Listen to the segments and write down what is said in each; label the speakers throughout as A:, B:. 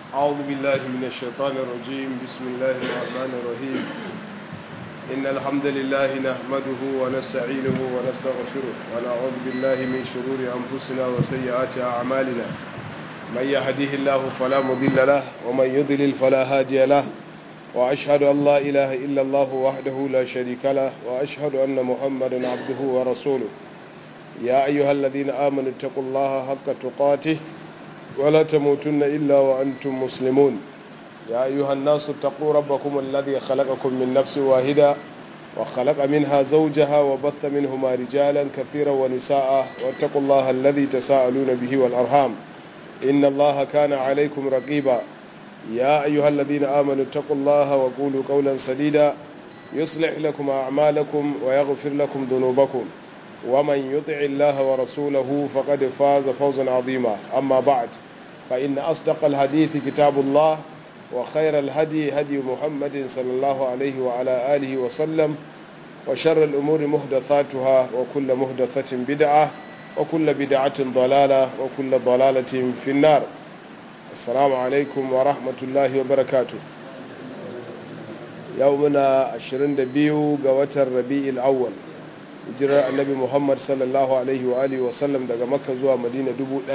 A: أعوذ بالله من الشيطان الرجيم بسم الله الرحمن الرحيم إن الحمد لله نحمده ونستعينه ونستغفره ونعوذ بالله من شرور أنفسنا وسيئات أعمالنا من يهده الله فلا مضل له ومن يضلل فلا هادي له وأشهد أن لا إله إلا الله وحده لا شريك له وأشهد أن محمدا عبده ورسوله يا أيها الذين آمنوا اتقوا الله حق تقاته ولا تموتن إلا وأنتم مسلمون يا أيها الناس اتقوا ربكم الذي خلقكم من نفس واحدة وخلق منها زوجها وبث منهما رجالا كثيرا ونساء واتقوا الله الذي تساءلون به والأرحام إن الله كان عليكم رقيبا يا أيها الذين آمنوا اتقوا الله وقولوا قولا سديدا يصلح لكم أعمالكم ويغفر لكم ذنوبكم ومن يطع الله ورسوله فقد فاز فوزا عظيما أما بعد فإن أصدق الحديث كتاب الله وخير الهدي هدي محمد صلى الله عليه وعلى آله وسلم وشر الأمور محدثاتها وكل محدثة بدعة وكل بدعة ضلالة وكل ضلالة في النار السلام عليكم ورحمة الله وبركاته يومنا 22 قوة الربيع الأول hijirar annabi muhammad sallallahu alaihi wa alihi wasallam daga makka zuwa madina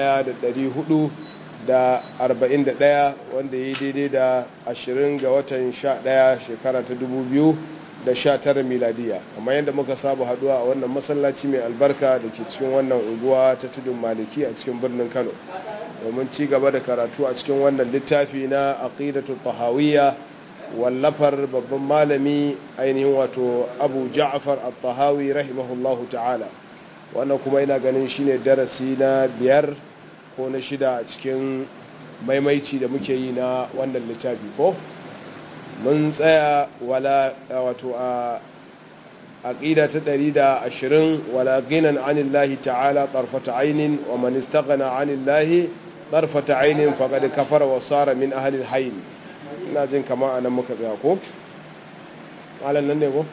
A: 1441 wanda ya yi daidai da 20 ga watan 11 shekara ta 2019 miladiya kamar yadda muka saba haduwa a wannan masallaci mai albarka da ke cikin wannan unguwa ta tudun maliki a cikin birnin kano domin ci gaba da karatu a cikin wannan littafi na aqidatu tahawiyya wallafar babban malami ainihin wato abu ja'afar al-tahawi rahimahullahu ta'ala wannan kuma ina ganin shine darasi na biyar ko na shida a cikin maimaici da muke yi na wannan littafi ko mun tsaya wala wato a aqida ta 120 wala ghinan anillahi ta'ala tarfata aynin wa man istaghna anillahi tarfata aynin faqad kafara wa sara min ahli al-hayy ina jin kama a nan muka tsaya ko? malam nan ne ko?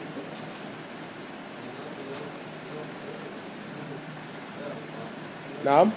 A: na'am?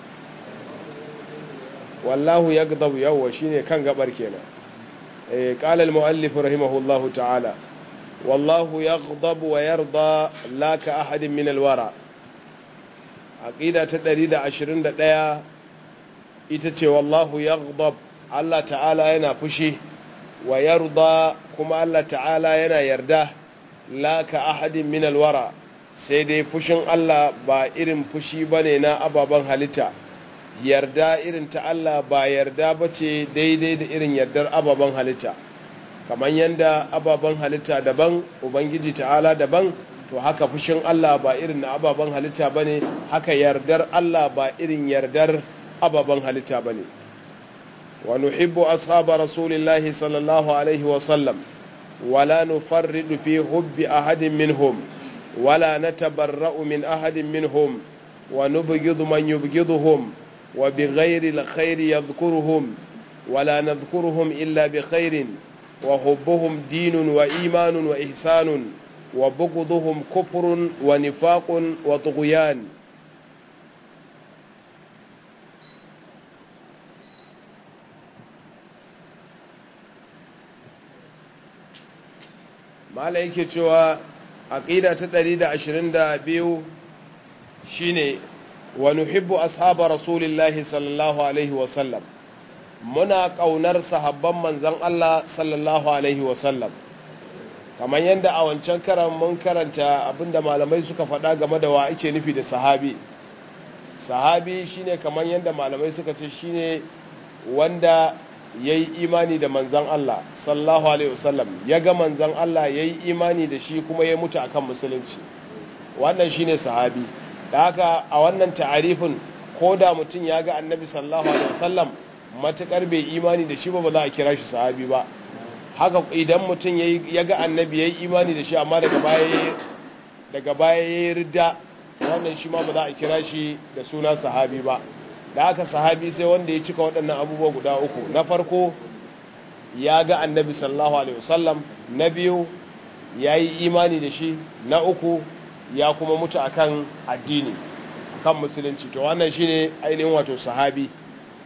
A: wallahu ya gadabu yawwa shi ne kan gabar kenan ƙalal mu'allifu rahimahullahu ta'ala wallahu ya gadabu wa yarda laka ahadin min alwara aƙida ta 121 ita ce wallahu ya gadabu Allah ta'ala yana fushi wa yarda kuma Allah ta'ala yana yarda la ka ahadin min alwara sai dai fushin Allah ba irin fushi bane na ababen halitta yarda irin ta Allah ba yarda bace daidai da irin yardar ababen halitta kamar yanda ababen halitta daban ubangiji ta'ala daban to haka fushin Allah ba irin na ababen halitta bane haka yardar Allah ba irin yardar ababen halitta bane ونحب أصحاب رسول الله صلى الله عليه وسلم ولا نفرد في حب أحد منهم ولا نتبرأ من أحد منهم ونبغض من يبغضهم وبغير الخير يذكرهم ولا نذكرهم إلا بخير وحبهم دين وإيمان وإحسان وبغضهم كفر ونفاق وطغيان mala yake cewa aqida ta 122 shine wa nuhibbu ashaba rasulillahi sallallahu alaihi wa sallam muna kaunar sahabban manzon Allah sallallahu alaihi wa sallam kamar yadda a wancan karan mun karanta abinda malamai suka faɗa game da wa ake nufi da sahabi sahabi shine kamar yadda malamai suka ce shine wanda ya yi imani da manzan Allah sallallahu Alaihi wasallam ya ga manzan Allah ya yi imani da shi kuma ya mutu akan musulunci wannan shi ne sahabi da haka a wannan ta'arifin ko da mutum ya ga annabi sallallahu Alaihi wasallam matukar bai imani da shi ba ba za a kira shi sahabi ba haka idan mutum ya ga annabi ya yi imani da shi amma daga baya ya yi ridda wannan shi ma ba za a kira shi da suna sahabi ba da aka sahabi sai wanda ya cika waɗannan abubuwa guda uku na farko ya ga annabi sallallahu alaihi wasallam na biyu ya yi imani da shi na uku ya kuma mutu akan addini kan musulunci to wannan shine ainihin wato sahabi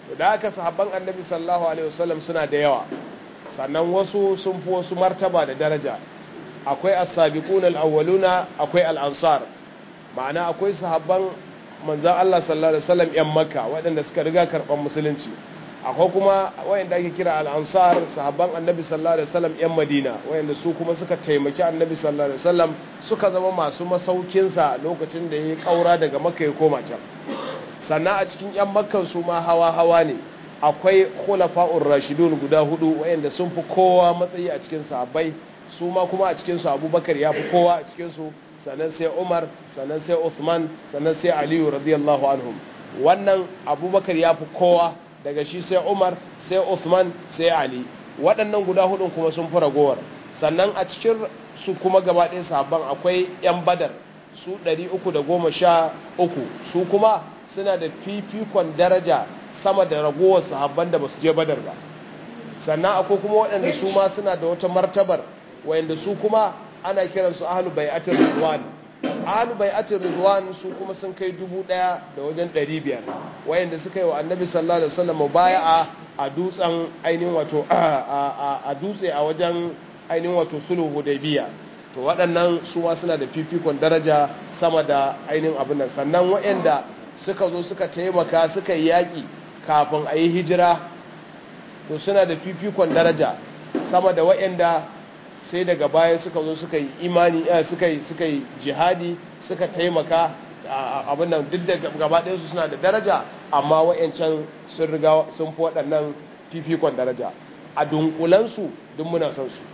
A: da aka sahabban annabi sallallahu alaihi wasallam suna da yawa sannan wasu sun fi wasu martaba da daraja akwai as-sabiqun al-awwaluna akwai al-ansar ma'ana akwai sahabban manzon Allah sallallahu alaihi wasallam yan makka waɗanda suka riga karban musulunci akwai kuma wayanda ake kira al-ansar sahabban annabi sallallahu alaihi wasallam yan madina wayanda su kuma suka taimaki annabi sallallahu alaihi wasallam suka zama masu masaukin sa lokacin da ya kaura daga makka ya koma can sannan a cikin yan makkan su ma hawa hawa ne akwai khulafa'ur rashidun guda hudu wayanda sun fi kowa matsayi a cikin sahabbai su ma kuma a cikin su abubakar ya fi kowa a cikin su sannan sai umar sannan sai uthman sannan sai aliyu radiyallahu anhum wannan abubakar ya fi kowa daga shi sai umar sai uthman sai ali waɗannan guda hudun kuma sun fi ragowar sannan a cikin su kuma gaba ɗaya sahabban akwai 'yan badar su 313 su kuma suna da fifikon daraja sama da ragowar sahabban da ba su je badar ba sannan akwai kuma waɗanda su ma suna da wata martabar wayanda su kuma ana kiransu ahlu bai'atir ridwan ahlu bai'atir ridwan su kuma sun kai dubu ɗaya da wajen ɗari biyar wayanda suka yi wa annabi sallallahu alaihi wasallam bai'a a dutsen ainihin wato a dutse a wajen ainihin wato sulhu hudaybiya to waɗannan su ma suna da fifikon daraja sama da ainihin abin nan sannan wayanda suka zo suka taimaka suka yi yaƙi kafin a yi hijira to suna da fifikon daraja sama da wayanda sai daga baya suka zo suka yi imani suka yi suka yi jihadi suka taimaka abin nan duk da gaba ɗaya su suna da daraja amma wayancan sun riga sun fi waɗannan fifikon daraja a dunkulansu duk muna son su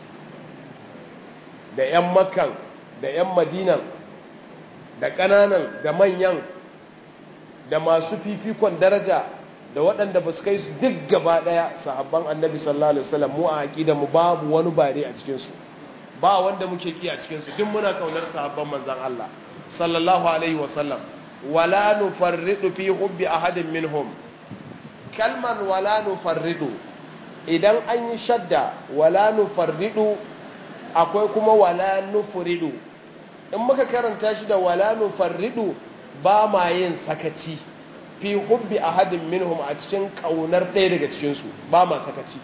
A: da 'yan makkan da 'yan madinan da ƙananan da manyan da masu fifikon daraja da waɗanda ba su kai su duk gaba ɗaya sahabban annabi sallallahu alaihi wasallam mu a aqida mu babu wani bare a cikin su ba wanda muke ki a cikin su duk muna kaunar sahabban manzon Allah sallallahu alaihi wasallam wala nufarridu fi hubbi ahadin minhum kalman wala nufarridu idan an yi shadda wala nufarridu akwai kuma wala nufridu in muka karanta shi da wala nufarridu ba ma yin sakaci fi hubbi ahadin minhum a cikin kaunar ɗaya daga cikinsu ba ma sakaci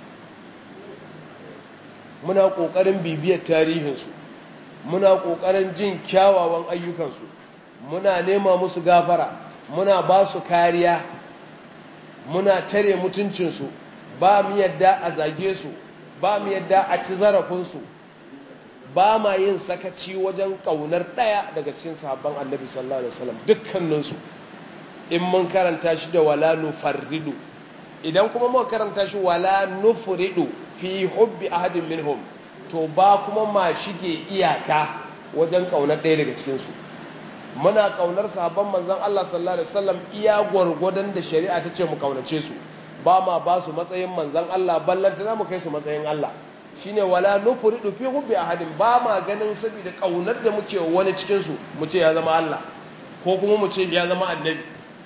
A: muna ƙoƙarin bibiyar tarihinsu muna ƙoƙarin jin kyawawan ayyukansu muna nema musu gafara muna ba su kariya muna tare mutuncinsu ba mu yadda a zage su ba mu yadda a ci zarafinsu ba ma yin sakaci wajen ƙaunar ɗaya daga cikin sahabban annabi sallallahu alaihi wasallam dukkaninsu in mun karanta shi da wala nufarridu idan kuma muka karanta shi wala nufridu fi hubbi ahadin minhum to ba kuma ma shige iyaka wajen kaunar ɗaya daga cikin su muna kaunar sahabban manzon Allah sallallahu alaihi wasallam iya gwargwadon da shari'a ta ce mu kaunace su ba ma ba su matsayin manzon Allah ballanta mu kai su matsayin Allah shine wala nufridu fi hubbi ahadin ba ma ganin saboda kaunar da muke wani cikin su mu ce ya zama Allah ko kuma mu ce ya zama annabi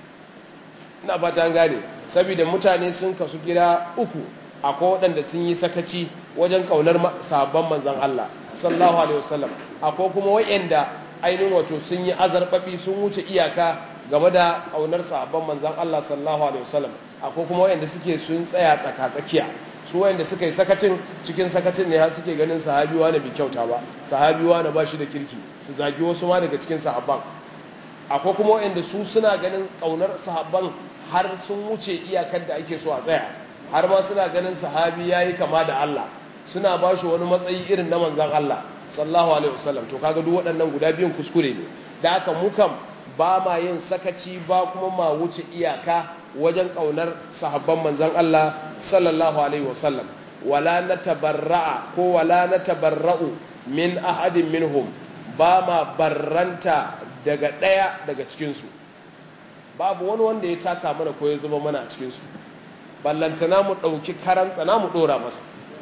A: ina fata gane saboda mutane sun kasu gida uku akwai waɗanda sun yi sakaci wajen kaunar sahabban manzan Allah sallallahu alaihi wasallam akwai kuma waɗanda ainihin wato sun yi azarbabi sun wuce iyaka game da kaunar sahabban manzan Allah sallallahu alaihi wasallam akwai kuma waɗanda suke sun tsaya tsaka tsakiya su waɗanda suka yi sakacin cikin sakacin ne har suke ganin sahabiwa na bai kyauta ba sahabiwa na ba shi da kirki su zagi wasu ma daga cikin sahabban akwai kuma waɗanda su suna ganin kaunar sahabban har sun wuce iyakar da ake so a tsaya har ma suna ganin sahabi yayi kama da Allah suna ba shi wani matsayi irin na manzon Allah sallallahu alaihi wasallam to kaga duk waɗannan guda biyun kuskure ne da haka mu kam ba ma yin sakaci ba kuma ma wuce iyaka wajen kaunar sahabban manzon Allah sallallahu alaihi wasallam wala natabarra'a ko wala natabarra'u min ahadin minhum ba ma barranta daga ɗaya daga cikinsu babu wani wanda ya taka mana ko ya zama mana a cikinsu ballantana mu ɗauki karan na mu ɗora masa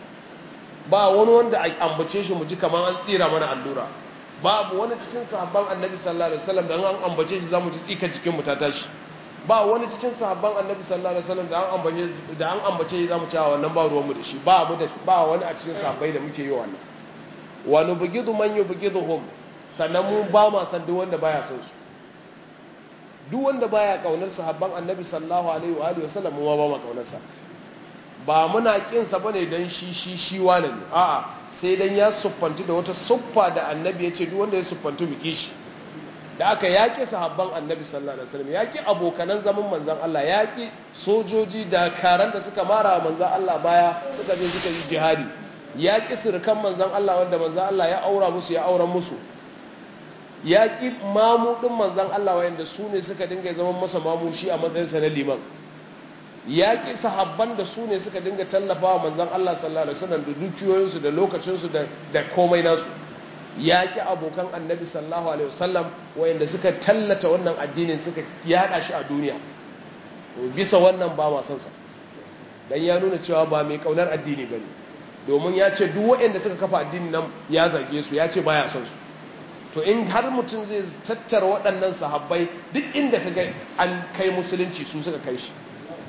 A: ba wani wanda a ambace shi mu ji kamar an tsira mana allura babu wani cikin sahabban annabi sallallahu alaihi wasallam da an ambace shi zamu ji tsika jikin mu ta tashi ba wani cikin sahabban annabi sallallahu alaihi wasallam da an ambace da an ambace shi zamu cewa wannan ba ruwan mu da shi ba mu da ba wani a cikin sahabbai da muke yi wannan wa nubghidu man yubghiduhum sannan mu ba ma san duk wanda baya son su duk wanda baya kaunar sahabban annabi sallallahu alaihi wa alihi wasallam mu ba mu kaunarsa ba muna kin sa bane dan shi shi shi wane ne a'a sai dan ya suffantu da wata suffa da annabi ya ce duk wanda ya suffantu biki shi da aka yaƙi sahabban annabi sallallahu alaihi wasallam yaƙi abokanan zaman manzon Allah yaƙi sojoji da karan da suka mara manzon Allah baya suka je suka yi jihadi yaƙi sirkan manzon Allah wanda manzon Allah ya aura musu ya auren musu yaƙi mamudin manzon Allah wanda su ne suka dinga zaman masa mamushi a matsayin sa na liman yaƙi sahabban da su ne suka dinga tallafawa manzon Allah sallallahu alaihi wasallam da dukiyoyinsu da lokacinsu da da komai nasu yaƙi abokan annabi sallallahu alaihi wasallam wayanda suka tallata wannan addinin suka yada shi a duniya to bisa wannan ba ma san sa dan ya nuna cewa ba mai kaunar addini bane domin ya ce duk wayanda suka kafa addinin nan ya zage su ya ce baya son su to in har mutum zai tattara waɗannan sahabbai duk inda ka ga an kai musulunci su suka kai shi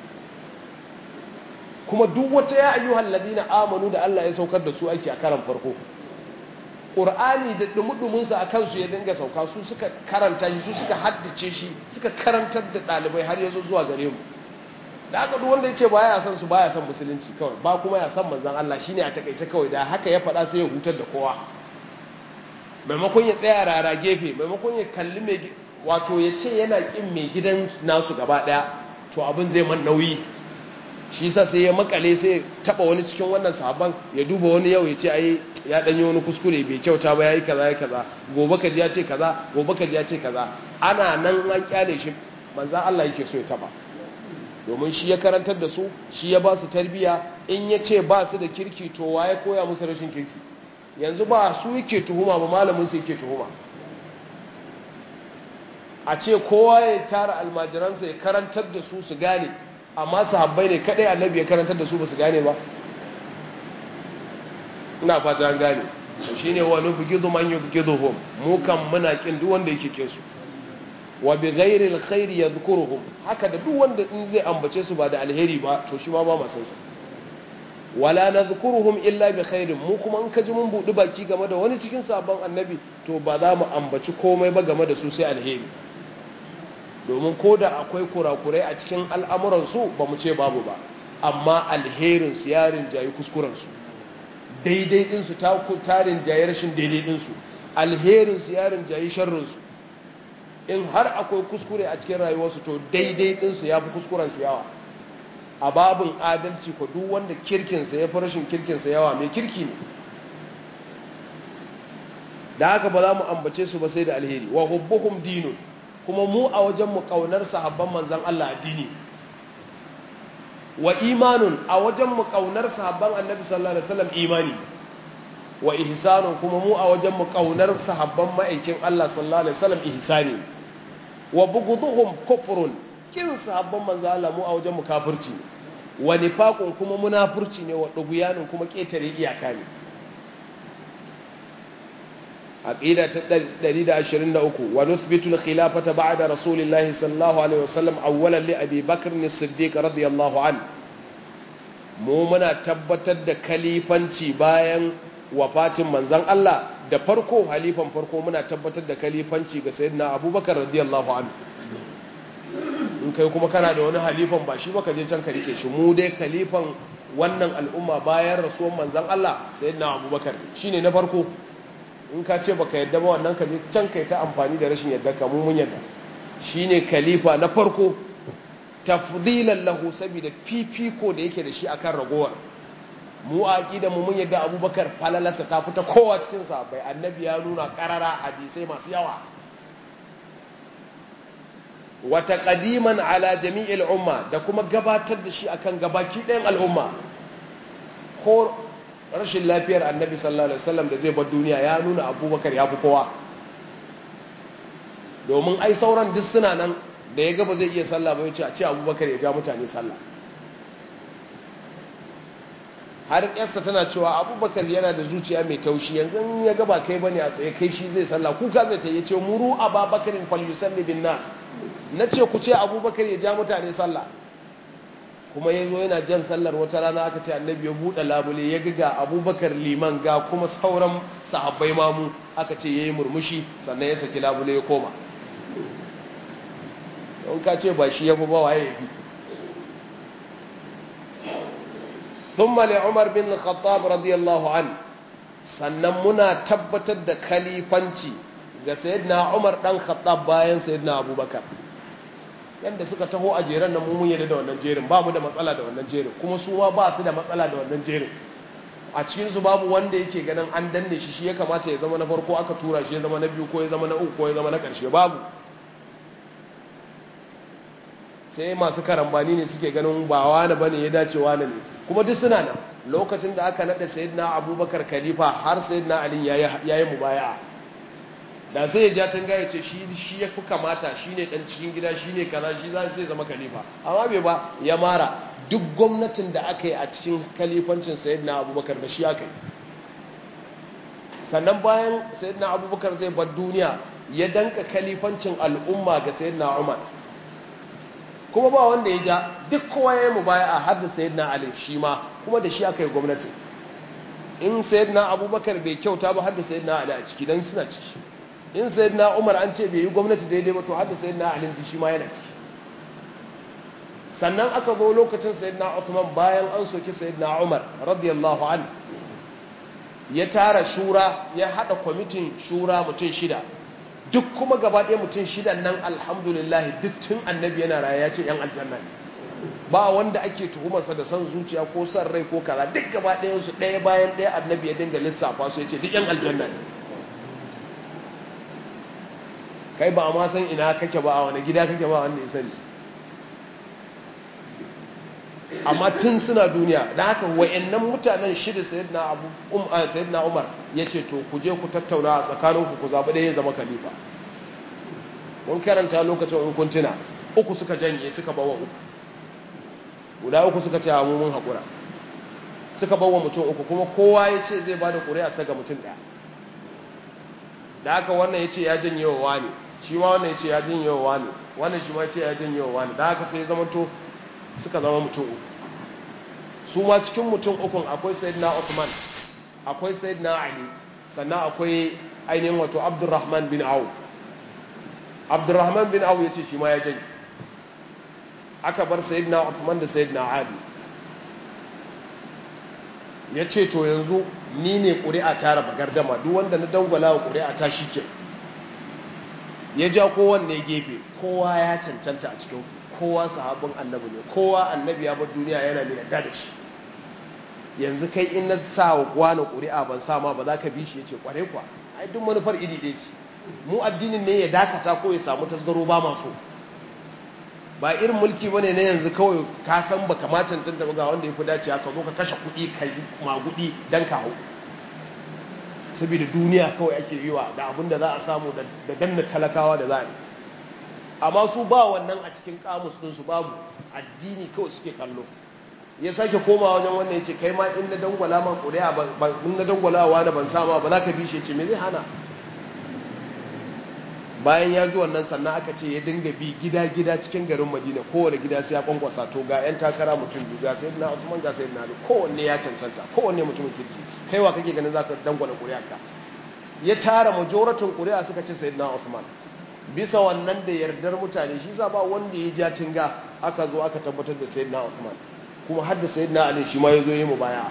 A: kuma duk wata ya ayyuhal ladina amanu da Allah ya saukar da su ake a karan farko ƙur'ani da ɗumuɗuminsa a kansu ya dinga sauka su suka karanta shi su suka haddace shi suka karantar da ɗalibai har yazo zuwa gare mu da aka duk wanda ya ce baya son su baya son musulunci kawai ba kuma ya san manzan Allah shine a takaice kawai da haka ya faɗa sai ya hutar da kowa maimakon ya tsaya rara gefe maimakon ya kalli mai wato ya ce yana ƙin mai gidan nasu gaba ɗaya to abin zai man nauyi shi sa sai ya makale sai taba wani cikin wannan sahabban ya duba wani yau ya ce ai ya danyi wani kuskure bai kyauta ba yayi kaza yayi kaza gobe kaji ya ce kaza gobe kaji ya ce kaza ana nan an kyale shi manzo Allah yake so ya taba domin shi ya karantar da su shi ya ba su tarbiya in ya ce ba su da kirki to waye koya musu rashin kirki yanzu ba su yake tuhuma ba malamin su yake tuhuma a ce kowa ya tara almajiransa ya karantar da su su gane amma sahabbai ne kadai annabi ya karantar da su ba su gane ba ina fata an gane shine wa nubghidu man yubghiduhum mu kan muna kin duk wanda yake kin su wa bi ghairi alkhair yadhkuruhum haka da duk wanda in zai ambace su ba da alheri ba to shi ma ba ma san sa wala nadhkuruhum illa bi khairin mu kuma in kaji mun budi baki game da wani cikin sabon annabi to ba za mu ambaci komai ba game da su sai alheri domin ko da akwai kurakurai a cikin al'amuransu ba mu ce babu ba amma alherinsu yarin jayi kuskurensu daidai ɗinsu tarin jayi rashin daidai ɗinsu alherinsu yarin jayi sharrinsu in har akwai kuskure a cikin rayuwarsu to daidai ɗinsu ya fi kuskurensu yawa a babin adalci ko duk wanda kirkinsa ya fi rashin kirkinsa yawa mai kirki ne da haka ba za mu ambace su ba sai da alheri wa hubbuhum dinun kuma mu a wajenmu ƙaunar sahabban manzan Allah addini wa imanun a wajenmu ƙaunar sahabban annabi sallallahu alaihi wasallam imani wa ihsanun kuma mu a wajenmu ƙaunar sahabban ma'aikin Allah sallallahu alaihi wasallam ihsani wa bughduhum kufrun kin sahabban manzan Allah mu a wajenmu kafirci wa nifaqun kuma munafurci ne wa duguyanun kuma ketare iyaka ne عقيدة دليل عشرين أكو ونثبت الخلافة بعد رسول الله صلى الله عليه وسلم أولا لأبي بكر الصديق رضي الله عنه مؤمنا تبتد كليفانتي باين وفاتم منزان الله da farko halifan farko muna tabbatar da kalifanci ga sayyidina abubakar radiyallahu anhu in kai kuma kana da wani halifan ba shi ba ka je can ka rike shi mu dai kalifan wannan al'umma bayan rasuwan manzan Allah sayyidina abubakar shine na farko in ka ce baka yadda ba wannan ka je can kai ta amfani da rashin yadda ka mun yadda shine khalifa na farko tafdilan lahu saboda fifiko da yake da shi akan ragowar mu a aqida mu mun yadda Abubakar falalarsa ta fita kowa cikin sahabbai annabi ya nuna karara hadisai masu yawa wa taqdiman ala jami'il umma da kuma gabatar da shi akan gabaki ɗayan al'umma ko rashin lafiyar annabi sallallahu alaihi wasallam da zai bar duniya ya nuna abubakar ya fi kowa domin ai sauran duk suna nan da ya gaba zai iya sallah bai ce a ce abubakar ya ja mutane sallah har yarsa tana cewa abubakar yana da zuciya mai taushi yanzu ya gaba kai bane a tsaye kai shi zai sallah kuka zai ta yi ce muru ababakarin falyusalli bin nas na ce ku ce abubakar ya ja mutane sallah kuma ya zo yana jan sallar wata rana aka ce annabi ya buɗe labule ya ga abubakar liman ga kuma sauran sahabbai mamu aka ce ya yi murmushi sannan ya saki labule ya koma don ka ce ba shi ya fi ba waye ya fi ثم لعمر بن الخطاب رضي الله عنه sannan muna tabbatar da kalifanci ga sayyidina Umar dan Khattab bayan sayyidina Abubakar yanda suka taho a jeren nan mun yadda da wannan jerin babu da matsala da wannan jerin kuma su ma ba su da matsala da wannan jerin a cikin su babu wanda yake ganin an danne shi shi ya kamata ya zama na farko aka tura shi ya zama na biyu ko ya zama na uku ko ya zama na karshe babu sai masu karambani ne suke ganin ba wani bane ya dace wani ne kuma duk suna nan lokacin da aka nada sayyidina abubakar khalifa har sayyidina ali yayi mubaya'a da sai ya ja tanga ya ce shi shi ya fi kamata shine dan cikin gida shine kaza shi za sai zama khalifa amma bai ba ya mara duk gwamnatin da aka yi a cikin khalifancin sayyidina abubakar da shi aka yi sannan bayan sayyidina abubakar zai bar duniya ya danka khalifancin al'umma ga sayyidina umar kuma ba wanda ya ja duk kowa ya yi mubaya a har da sayyidina ali shi ma kuma da shi aka yi gwamnati in sayyidina abubakar bai kyauta ba har da sayyidina ali a ciki don suna ciki in sayyidina umar an ce bai yi gwamnati daidai ba to har da sayyidina ali shi ma yana ciki sannan aka zo lokacin sayyidina Uthman bayan an soki sayyidina Umar radiyallahu an ya tara shura ya hada kwamitin shura mutum shida duk kuma gaba ɗaya mutum shidan nan alhamdulillah duk tun annabi yana raya ya ce yan aljanna ne ba wanda ake tuhumarsa da son zuciya ko son rai ko kaza duk gaba ɗayan su ɗaya bayan ɗaya annabi ya dinga lissafa su ya ce duk yan aljanna ne kai ba a ma san ina kake ba a wani gida kake ba wanda ya sani amma tun suna duniya da haka wayannan mutanen shida sayyidina abu um sayyidina umar yace to ku je ku tattauna a tsakaninku ku zabi ɗaya ya zama khalifa mun karanta lokacin in kun tuna uku suka janye suka bawa uku guda uku suka ce mu mun hakura suka bawa mutum uku kuma kowa yace zai bada ƙuri'a saka mutum ɗaya da haka wannan yace ya janye wa wani shi ma wannan yace ya janye wa wani wannan shi ma yace ya janye wa wani da haka sai ya zama to suka zama mutum uku su ma cikin mutum ukun akwai sayyidina Uthman akwai sayyidina Ali sannan akwai ainihin wato Abdurrahman bin Auf Abdurrahman bin Auf yace shi ma ya janye aka bar sayyidina Uthman da sayyidina Ali yace to yanzu ni ne ƙuri'a ta raba gardama duk wanda na dangwala wa ƙuri'a ta shike ya ja kowanne gefe kowa ya cancanta a cikin kowa sahabin annabi ne kowa annabi ya bar duniya yana mai yarda da shi yanzu kai in na sa wa wani ƙuri'a ban sa ma ba za ka bi shi ya ce ƙware kuwa ai duk manufar iri ɗaya ce mu addinin ne ya dakata ko ya samu tasgaro ba maso ba irin mulki bane na yanzu kawai ka san ba kama cancanta ba ga wanda ya fi dacewa ka zo ka kashe kuɗi ka yi magudi don ka hau saboda duniya kawai ake yi wa da abin da za a samu da danna talakawa da za a yi amma su ba wannan a cikin kamus ɗinsu babu addini kawai suke kallo ya sake koma wajen wannan ya ce kai ma in na dangwala ma ƙuri'a in na dangwala wa na ban sama ba za ka bi shi ya ce me zai hana bayan ya ji wannan sannan aka ce ya dinga bi gida-gida cikin garin madina kowane gida sai ya kwankwasa to ga 'yan takara mutum biyu ga sai na usman ga sai na kowanne ya cancanta kowanne mutumin kirki kaiwa kake ganin za ka dangwala ƙuri'a ka ya tara majoratin ƙuri'a suka ce sai na usman bisa wannan da yardar mutane shi sa ba wanda ya ja tinga aka zo aka tabbatar da sayyidina Uthman kuma har da sayyidina Ali shi ma ya zo yi mu baya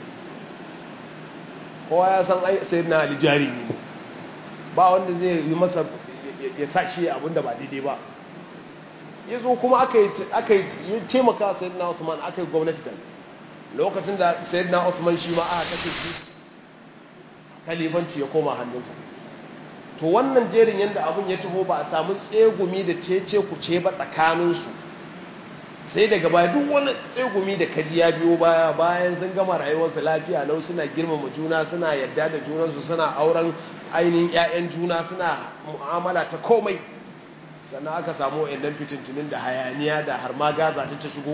A: kowa ya san ai sayyidina Ali jari ne ba wanda zai yi masa ya sa shi abin da ba daidai ba ya zo kuma aka yi aka yi taimaka sayyidina Uthman aka yi gwamnati da lokacin da sayyidina Uthman shi ma aka kashe shi kalifanci ya koma hannunsa to wannan jerin yadda abin ya taho ba a samu tsegumi da cece ku ce ba tsakaninsu sai daga baya duk wani tsegumi da kaji ya biyo baya bayan sun gama rayuwarsu lafiya lau suna girmama juna suna yadda da junansu suna auren ainihin 'ya'yan juna suna mu'amala ta komai sannan aka samu wa'annan fitintinin da hayaniya da har ma gaza ta shigo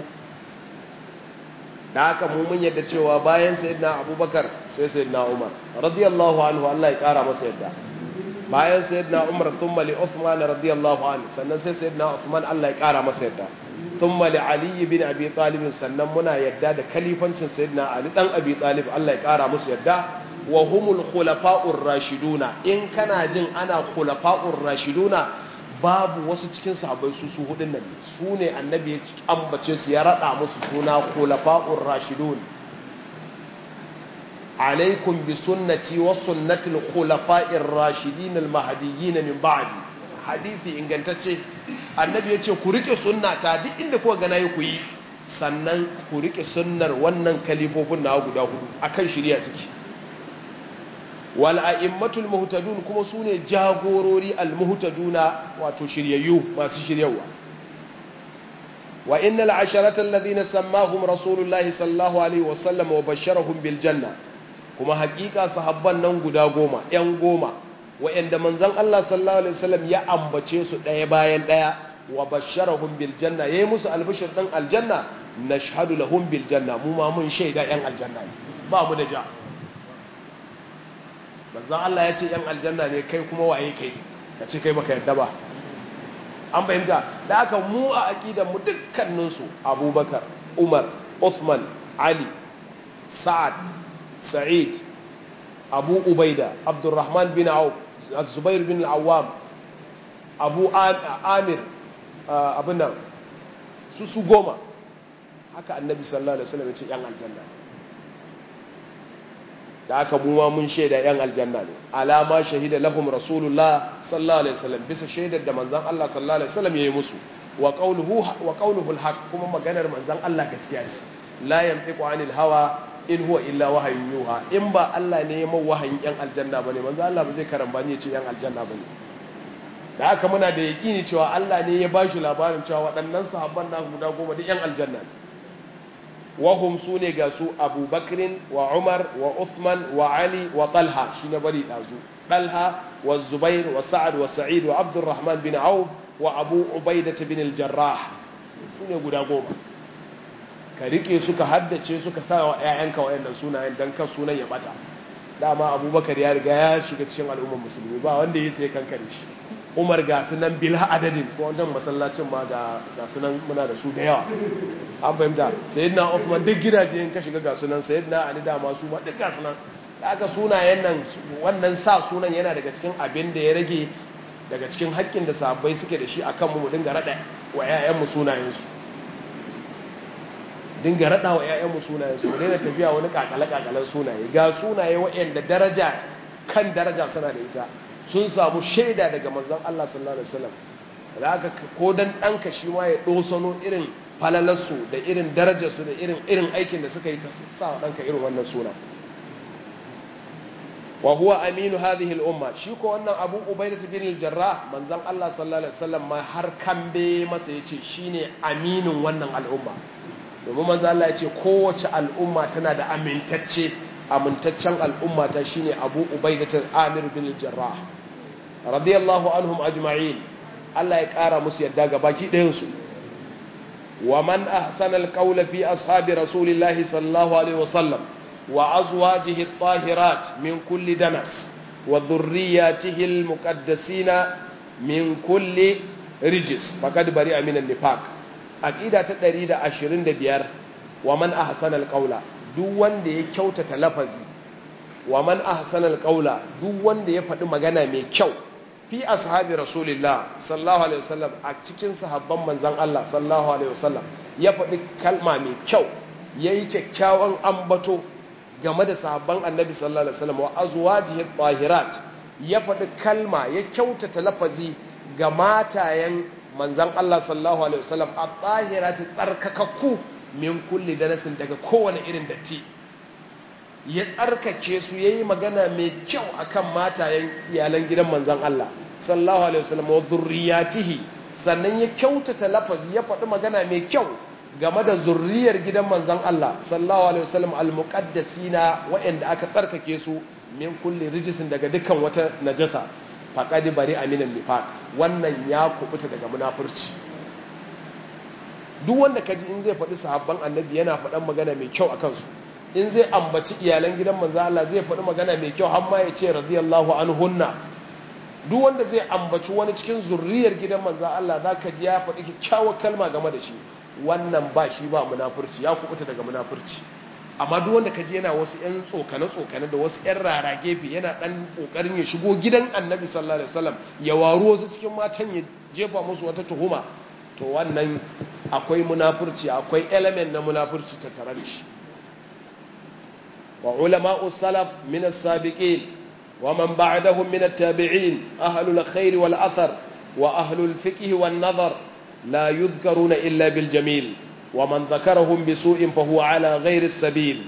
A: da haka mu mun yadda cewa bayan sayyidina abubakar sai sayyidina umar radiyallahu anhu Allah ya kara masa yadda bayan sayyidina Umar thumma li Uthman radiyallahu anhu sannan sai sayyidina Uthman Allah ya kara masa yadda thumma li Ali bin Abi Talib sannan muna yadda da kalifancin sayyidina Ali dan Abi Talib Allah ya kara musu yadda wa humul khulafa'ur rashiduna in kana jin ana khulafa'ur rashiduna babu wasu cikin sahabbai su su hudun nan su ne annabi ya ambace su ya rada musu suna khulafa'ur rashidun alaikum bi sunnati wa sunnatil khulafa'ir rashidin al mahdiyyin min ba'di hadisi ingantacce annabi ya ce ku rike sunnata duk inda kuka ga nayi ku yi sannan ku rike sunnar wannan kalifofin na guda hudu akan shirya suke wal a'immatul muhtadun kuma sune jagorori al muhtaduna wato shiryayyu masu shiryawa wa innal asharata alladhina sammahum rasulullahi sallallahu alaihi wasallam wa basharahum bil janna kuma hakika sahabban nan guda goma yan goma wa'anda manzon Allah sallallahu alaihi wasallam ya ambace su daya bayan daya wa basharahum bil janna yayi musu albishir din aljanna nashhadu lahum bil janna mu ma mun shaida yan aljanna ba mu da ja manzan Allah ya ce ‘yan aljanna ne kai kuma waye kai ka ce kai baka yadda ba an fahimta da aka mu a aƙidanmu dukkaninsu abubakar umar Uthman ali sa'ad sa'id abu ubaida abdurrahman bin auf zubair bin awam abu amir abin nan su su goma haka annabi sallallahu alaihi wasallam ya ce ‘yan aljanna da aka muwa mun shaida yan aljanna ne alama shahida lahum rasulullah sallallahu alaihi wasallam bisa shaidar da manzon Allah sallallahu alaihi wasallam yayi musu wa qawluhu wa qawluhu alhaq kuma maganar manzon Allah gaskiya ce la yantiqu anil hawa in huwa illa wahyun yuha in ba Allah ne ya mau wahayin yan aljanna bane manzon Allah ba zai karamba ne ya ce yan aljanna bane da haka muna da yaqini cewa Allah ne ya bashi labarin cewa waɗannan sahabban da guda goma duk yan aljanna ne wahum su ne ga su abubakrin wa umar wa uthman wa ali wa talha shi na bari ɗazu talha wa zubair wa sa'ad wa sa'id wa abdurrahman bin auf wa abu ubaidata bin al-jarrah su ne guda goma ka rike suka haddace suka sa wa 'ya'yanka wayannan sunayen dan kan sunan ya bata dama abubakar ya riga ya shiga cikin al'ummar musulmi ba wanda ya sai kankare shi umar ga sunan bila adadin ko wannan masallacin ma ga sunan muna da su da yawa an fahimta sayyidina Uthman duk gidaje in ka shiga ga sunan sayyidina Ali da ma su ma duk ga sunan da aka sunayen nan wannan sa sunan yana daga cikin abin da ya rage daga cikin haƙƙin da sahabbai suke da shi akan mu mu dinga rada wa ƴaƴan mu sunayen su dinga rada wa ƴaƴan mu sunayen su mu daina tafiya wani kakale kakalen sunaye ga sunaye waɗanda daraja kan daraja suna da ita sun samu shaida daga manzon Allah sallallahu alaihi wasallam da aka ko dan ɗanka shi ma ya ɗosano irin falalarsu da irin darajarsu da irin irin aikin da suka yi ka sa wa ɗanka irin wannan suna wa huwa aminu hadhihi al-umma shi ko wannan Abu Ubaidah bin al-Jarrah manzon Allah sallallahu alaihi wasallam ma har kambe masa yace shine aminin wannan al'umma domin manzon Allah yace kowace al'umma tana da amintacce amintaccen al'umma ta shine Abu Ubaidah Amir bin al-Jarrah radiyallahu anhum ajma'in Allah ya kara musu yadda ga baki ɗayan su wa man ahsana al-qawla fi ashabi rasulillahi sallallahu alaihi wasallam وأزواجه الطاهرات من كل دنس وذرياته المقدسين من كل رجس فقد برئ من النفاق أكيدة تدريد عشرين دبيار ومن أحسن القول دوان دي كوتة لفظي ومن أحسن القول دوان دي يفعل مغانا مي كو في أصحاب رسول الله صلى الله عليه وسلم أكتكين صحابا من زن الله صلى الله عليه وسلم يفعل كلمة مي كو yayi kyakkyawan ambato game da sahabban annabi sallallahu alaihi wasallam wa azwajihi tahirat ya faɗi kalma ya kyautata lafazi ga matayen manzon Allah sallallahu alaihi wasallam at-tahirati tsarkakakku min kulli danasin daga kowane irin datti ya tsarkake su yayi magana mai kyau akan matayen iyalan gidan manzon Allah sallallahu alaihi wasallam wa dhurriyatihi sannan ya kyautata lafazi ya faɗi magana mai kyau game da zurriyar gidan manzan Allah sallallahu alaihi wasallam almuqaddasina waɗanda aka tsarkake su min kulli rijisin daga dukkan wata najasa faqad bari aminan nifaq wannan ya kubuta daga munafurci duk wanda kaji in zai faɗi sahabban annabi yana faɗan magana mai kyau akan su in zai ambaci iyalan gidan manzan Allah zai faɗi magana mai kyau har ma ya ce radiyallahu anhunna duk wanda zai ambaci wani cikin zurriyar gidan manzan Allah zaka ji ya faɗi kyakkyawar kalma game da shi wannan ba shi ba munafurci ya kubuta daga munafurci amma duk wanda kaje yana wasu ƴan tsokane tsokane da wasu ƴan rara gefe yana dan kokarin ya shigo gidan Annabi sallallahu alaihi wasallam ya waro wasu cikin matan ya jefa musu wata tuhuma to wannan akwai munafurci akwai element na munafurci tattare da shi wa ulama'u salaf min as-sabiqin wa man ba'dahum min at-tabi'in ahlul khair wal athar wa ahlul fiqh wan nazar la yudhkaruna illa bil jamil wa man dhakarahum bi su'in fa huwa ala ghairi as-sabil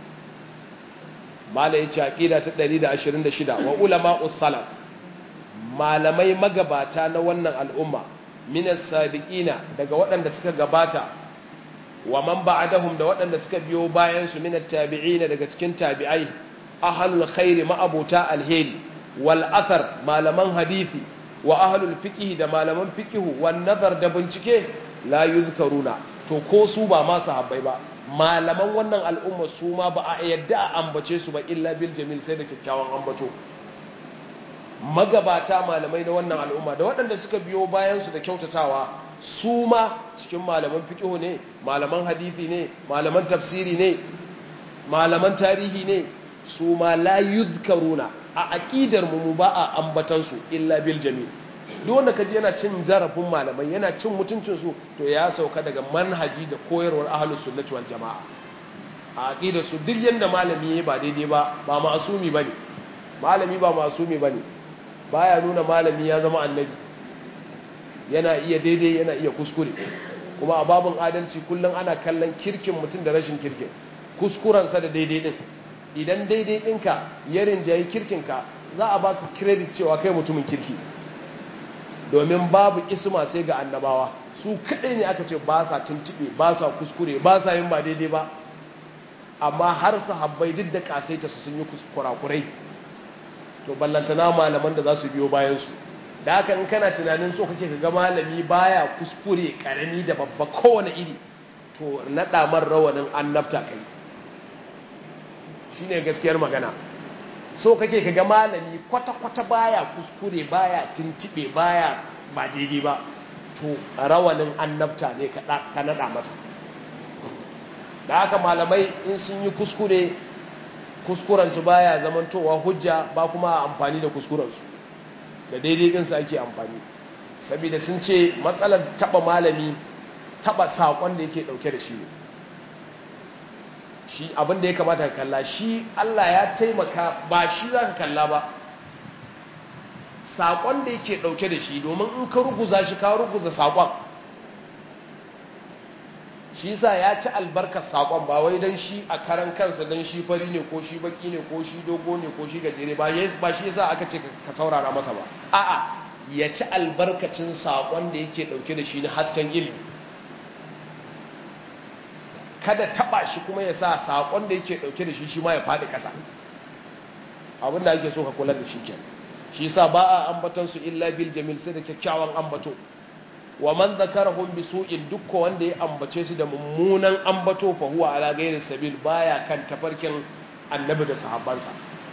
A: mala yace aqida ta 126 wa ulama'u salaf malamai magabata na wannan al'umma minas sabiqina daga waɗanda suka gabata wa man ba'dahum da waɗanda suka biyo bayan su minat tabi'ina daga cikin tabi'ai ahlul khairi ma'abuta alheri wal athar malaman hadisi wa ahlul fiqh da malaman fiqh wan nazar da bincike la yuzkaruna to ko su ba ma sahabbai ba malaman wannan al'umma su ma ba a yadda a ambace su ba illa bil jamil sai da kyakkyawan ambato magabata malamai na wannan al'umma da waɗanda suka biyo bayansu da kyautatawa su ma cikin malaman fiƙihu ne malaman hadithi ne malaman tafsiri ne malaman tarihi ne su ma la yuzkaruna a aƙidar mu ba a ambatansu illa bil jami duk wanda kaji yana cin zarafin malamai yana cin mutuncin su to ya sauka daga manhaji da koyarwar ahlus sunnati wal jamaa a aqidar su duk yanda malami yayi ba daidai ba ba ma'asumi bane malami ba ma'asumi bane baya nuna malami ya zama annabi yana iya daidai yana iya kuskure kuma a babin adalci kullum ana kallon kirkin mutum da rashin kirkin kuskurensa da daidai din idan daidai ɗinka ya rinjayi kirkinka za a baka credit cewa kai mutumin kirki domin babu isma sai ga annabawa su kaɗai ne aka ce ba sa tuntuɓe ba sa kuskure ba sa yin ba daidai ba amma har sahabbai duk da kasaita su sun yi kurakurai to ballantana malaman da za su biyo bayansu da haka in kana tunanin so kake ga malami baya kuskure karami da babba kowane iri to naɗa man rawanin annabta kai shine gaskiyar magana so kake ga malami kwata-kwata baya kuskure baya tintibe baya ba daidai ba to rawanin annabta ne ka naɗa masa da haka malamai in sun yi kuskure kuskurensu baya zamantowa hujja ba kuma amfani da kuskurensu da daidai ɗinsu ake amfani saboda sun ce matsalar taɓa malami taɓa saƙon da yake ɗauke da shi ne shi abin da ya kamata ka kalla shi Allah ya taimaka ba shi za ka kalla ba saƙon da yake ɗauke da shi domin in ka ruguza shi ka ruguza saƙon shi sa ya ci albarkar saƙon ba wai don shi a karan kansa don shi fari ne ko shi baki ne ko shi dogo ne ko shi gajere ba ba shi yasa aka ce ka saurara masa ba a'a ya ci albarkacin saƙon da yake ɗauke da shi na hasken ilimi kada taɓa shi kuma ya sa saƙon da yake ɗauke da shi shi ma ya faɗi ƙasa abinda ake so ka kula da shi ke shi sa ba a ambaton su illa bil jamil sai da kyakkyawan ambato wa man zakarahum bi su'in dukkan wanda ya ambace su da mummunan ambato fa huwa ala ghairi sabil baya kan tafarkin annabi da sahabbansa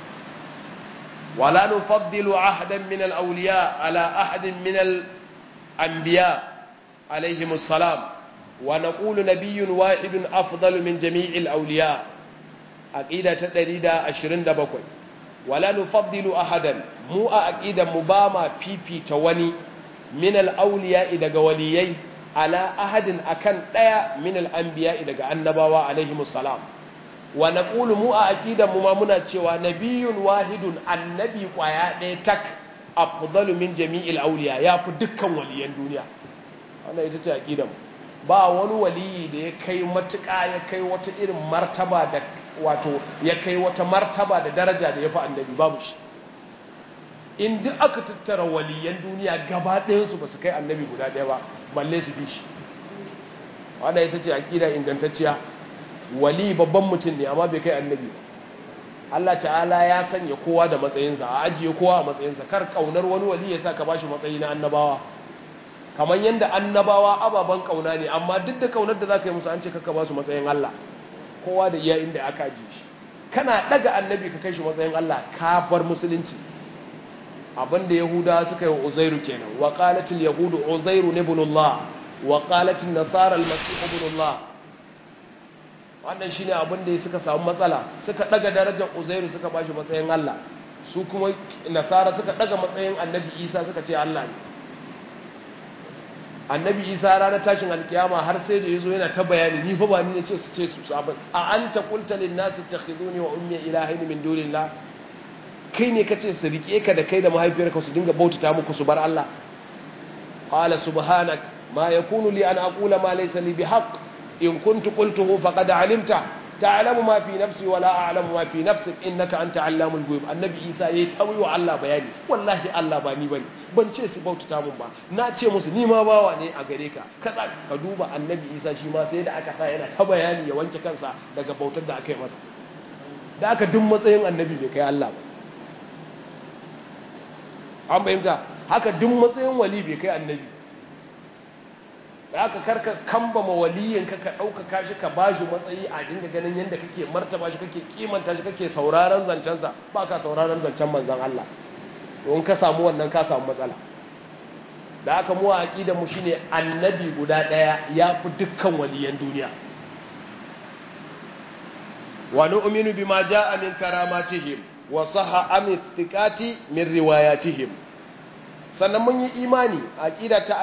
A: wala nufaddilu ahadan min al awliya ala ahadin min al anbiya alayhim assalam wa naqulu nabiyyun wahidun afdalu min jami'il awliya aqida ta 127 wala nufaddilu ahadan mu a aqidan mu ba ma fifita wani min al'auliya daga waliyai ala ahadin akan ɗaya min al'ambiya daga annabawa alaihi musalam wa na mu a aƙidan mu ma muna cewa nabiyun wahidun annabi ƙwaya ɗaya tak a fudalu min jami'il auliya ya fi dukkan waliyan duniya wannan ita ce aƙidan ba wani waliyi da ya kai matuƙa ya kai wata irin martaba da wato ya kai wata martaba da daraja da ya fi annabi babu shi in duk aka tattara waliyan duniya gaba ɗayansu ba su kai annabi guda ɗaya ba balle su bi shi wadda ita ce aƙida ingantacciya wali babban mutum ne amma bai kai annabi ba Allah ta'ala ya sanya kowa da matsayinsa a ajiye kowa a matsayinsa kar ƙaunar wani wali ya sa ka bashi matsayi na annabawa kamar yadda annabawa ababen ƙauna ne amma duk da ƙaunar da za ka yi musu an ce kaka ba su matsayin Allah kowa da iya inda aka ajiye shi kana ɗaga annabi ka kai shi matsayin Allah ka bar musulunci abinda yahuda suka yi wa uzairu kenan wa qalatil yahudu uzairu ibnullah wa qalatil nasara almasih ibnullah wannan shine abinda suka samu matsala suka daga darajar uzairu suka bashi matsayin Allah su kuma nasara suka daga matsayin annabi Isa suka ce Allah ne annabi isa ranar tashin alkiyama har sai da ya zo yana ta bayani ni fa ba ni ne ce su ce su sabon a an ta kulta lin nasu ta khiduni wa ummi ilahaini min dunillah kai ne kace su rike ka da kai da mahaifiyarka su dinga bautata muku su bar Allah qala subhanak ma yakunu li an aqula ma laysa li bihaq in kuntu qultuhu faqad alimta ta'lamu ma fi nafsi wa la a'lamu ma fi nafsik innaka anta allamul ghuyub annabi isa yayi tawi wa Allah bayani wallahi Allah ba ni bane ban ce su bautata mun ba na ce musu ni ma bawa ne a gare ka kaza ka duba annabi isa shi ma sai da aka sa yana ta bayani ya wanke kansa daga bautar da aka yi masa da aka duk matsayin annabi bai kai Allah ba an bayyanta haka duk matsayin wali bai kai annabi da aka karka kamba ma waliyin ka ka ɗaukaka shi ka ba shi matsayi a dinga ganin yadda kake martaba shi kake kimanta shi kake sauraron zancensa ba ka sauraron zancen manzan Allah don ka samu wannan ka samu matsala da aka mu a aƙidar mu shine annabi guda ɗaya ya fi dukkan waliyan duniya wa nu'minu bima ja'a min karamatihim wa sahha am thiqati min riwayatihim sannan mun yi imani a ƙida ta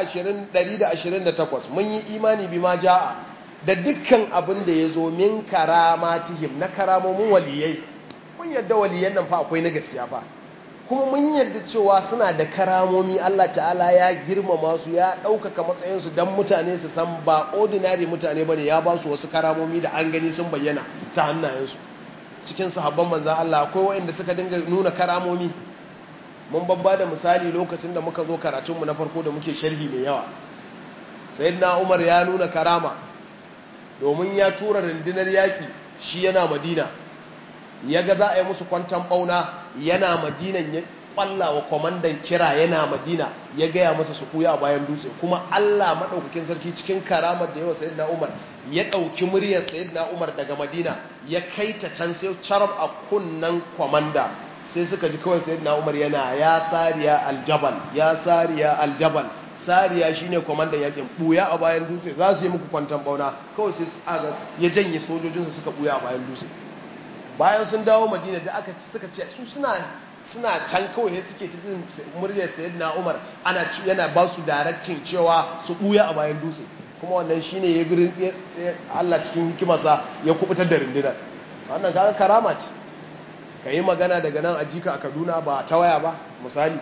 A: 128 mun yi imani bi ma ja'a da dukkan abin da ya zo min karamatihim na karamomin waliyai mun yadda waliyan nan fa akwai na gaskiya fa kuma mun yadda cewa suna da karamomi Allah ta'ala ya girmama su ya ɗaukaka matsayinsu don mutane su san ba ordinary mutane bane ya ba su wasu karamomi da an gani sun bayyana ta hannayensu cikin sahabban manzan Allah akwai waɗanda suka dinga nuna karamomi mun babba da misali lokacin da muka zo karatunmu na farko da muke sharhi mai yawa sayyidina umar ya nuna karama domin ya tura rundunar yaki shi yana madina ya ga za a yi musu kwantan bauna yana madinan ya kwalla wa kwamandan kira yana madina ya gaya masa su kuya a bayan dutse kuma allah maɗaukakin sarki cikin karamar da yawa sayyidina umar ya ɗauki muryar sayyidina umar daga madina ya kai ta can sai carab a kunnan kwamanda sai suka ji kawai sayyidina Umar yana ya sariya aljabal ya sariya aljabal sariya shine komandan yakin buya a bayan dutse za su yi muku kwantan bauna kawai sai aga ya janye sojojinsu suka buya a bayan dutse bayan sun dawo Madina da aka suka ce su suna suna can kawai ne suke ta jin muryar sayyidina Umar ana yana ba su directing cewa su buya a bayan dutse kuma wannan shine ya birin Allah cikin hikimarsa ya kubutar da rundunar wannan kaga karama ce ka yi magana daga nan a jika a kaduna ba ta waya ba misali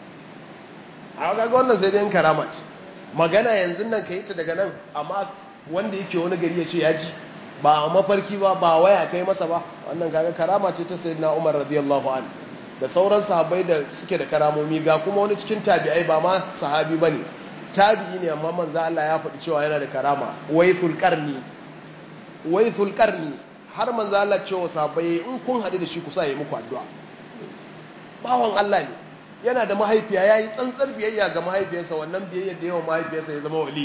A: a kaga wannan sai dai karama ce magana yanzu nan ka yi ta daga nan amma wanda yake wani gari ya ce ya ji ba a mafarki ba ba waya kai masa ba wannan kaga karama ce ta sayyidina umar radiyallahu an da sauran sahabbai da suke da karamomi ga kuma wani cikin tabi'ai ba ma sahabi bane tabi'i ne amma manzo Allah ya faɗi cewa yana da karama waythul qarni waythul qarni har manzo Allah cewa sahabbai in kun haɗu da shi ku sa yi muku addu'a bawan Allah ne yana da mahaifiya yayi tsantsar biyayya ga mahaifiyarsa wannan biyayyar da yawa mahaifiyarsa ya zama wali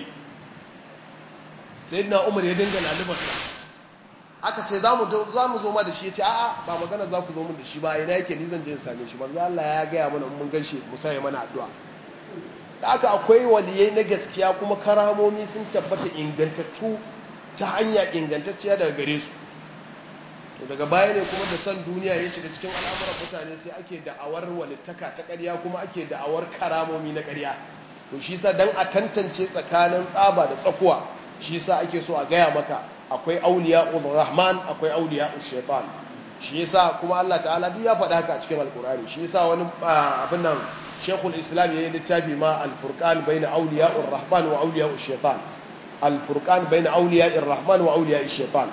A: sayyidina Umar ya dinga lalubarsa aka ce za mu zo ma da shi ya ce a'a ba magana za ku zo mun da shi ba ina yake ni zan je in same shi manzo Allah ya gaya mana mun gan shi mu sai mana addu'a da aka akwai waliyai na gaskiya kuma karamomi sun tabbata ingantattu ta hanya ingantacciya daga gare su to daga baya ne kuma da san duniya ya shiga cikin al'amuran mutane sai ake da'awar walittaka ta ƙarya kuma ake da'awar karamomi na ƙarya to shi sa dan a tantance tsakanin tsaba da tsakuwa shi sa ake so a gaya maka akwai auliya rahman akwai auliya shaitan shi yasa kuma Allah ta'ala duk ya faɗa haka a cikin alkurani shi yasa wani abin nan shekul islam ya yi littafi ma alfurqan bayna auliya rahman wa auliya shaitan alfurqan bayna auliya rahman wa auliya shaitan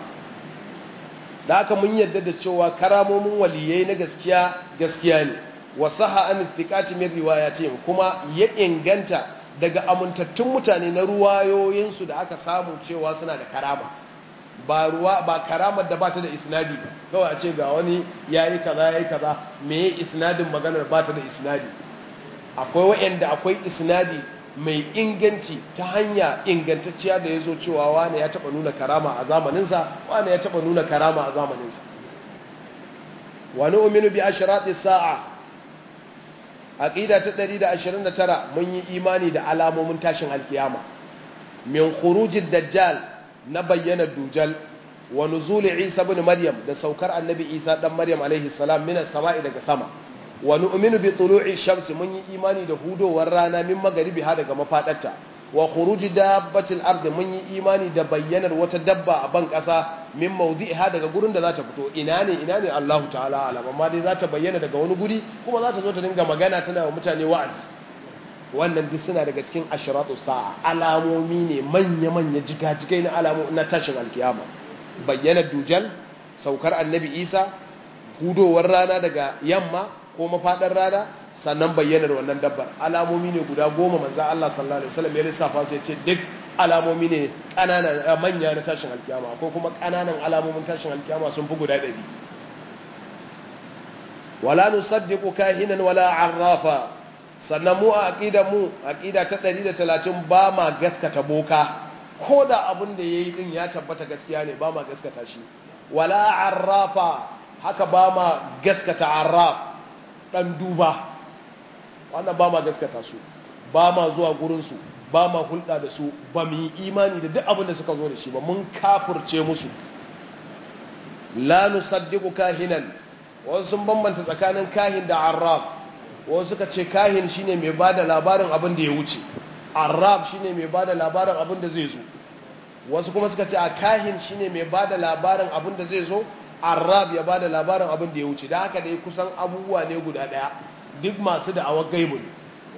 A: da haka mun yadda da cewa karamomin waliyai na gaskiya gaskiya ne wa saha an thiqati min riwayatihim kuma ya inganta daga amintattun mutane na ruwayoyinsu da aka samu cewa suna da karama ba ruwa ba karamar da bata da isnadi ba kawai a ce ga wani yayi kaza yayi kaza me isnadin maganar bata da isnadi akwai wa'anda akwai isnadi mai inganci ta hanya ingantacciya da ya zo cewa wane ya taba nuna karama a zamaninsa wane ya taba nuna karama a zamaninsa wani uminu bi ashirati sa'a aqida ta 129 mun yi imani da alamomin tashin alkiyama min khurujid dajjal na bayyana dujal wa nuzul isa ibn maryam da saukar annabi isa dan maryam alaihi salam minas sama'i daga sama wa nu'minu bi tulu'i shamsi mun yi imani da hudowar rana min magaribi ha daga mafadarta wa khuruji dabbatil ardi mun yi imani da bayyanar wata dabba a ban kasa min mawdi'iha daga gurin da za ta fito ina ne ina ne Allahu ta'ala alam amma dai za ta bayyana daga wani guri kuma za ta zo ta dinga magana tana wa mutane wa'azi wannan duk suna daga cikin ashratu sa'a alamomi ne manya manya jigajigai na alamu na tashin alkiyama bayyanar dujal saukar annabi Isa hudowar rana daga yamma ko mafadar rana sannan bayyanar wannan dabbar alamomi ne guda goma manzan Allah sallallahu Alaihi wasallam ya lissafa su ya ce duk alamomi ne ƙananan manya na tashin alkiyama ko kuma ƙananan alamomin tashin alkiyama sun fi guda ɗari wala nusaddiqu kahinan wala arrafa sannan mu a aqida mu aqida ta 130 ba ma gaskata boka ko da abin da yayi din ya tabbata gaskiya ne ba ma gaskata shi wala arrafa haka ba ma gaskata arraf dan duba wannan ba ma gaskata su ba ma zuwa gurinsu ba ma hulɗa da su ba mu yi imani da duk abin da suka zo da shi ba mun kafurce musu la nusaddiqu kahinan wasu sun bambanta tsakanin kahin da arraf wasu suka ce kahin shine mai bada labarin abin da ya wuce arraf shine mai bada labarin abin da zai zo wasu kuma suka ce a kahin shine mai bada labarin abin da zai zo arraf ya bada labarin abin da ya wuce da haka dai kusan abubuwa ne guda daya duk masu da'awar gaibu ne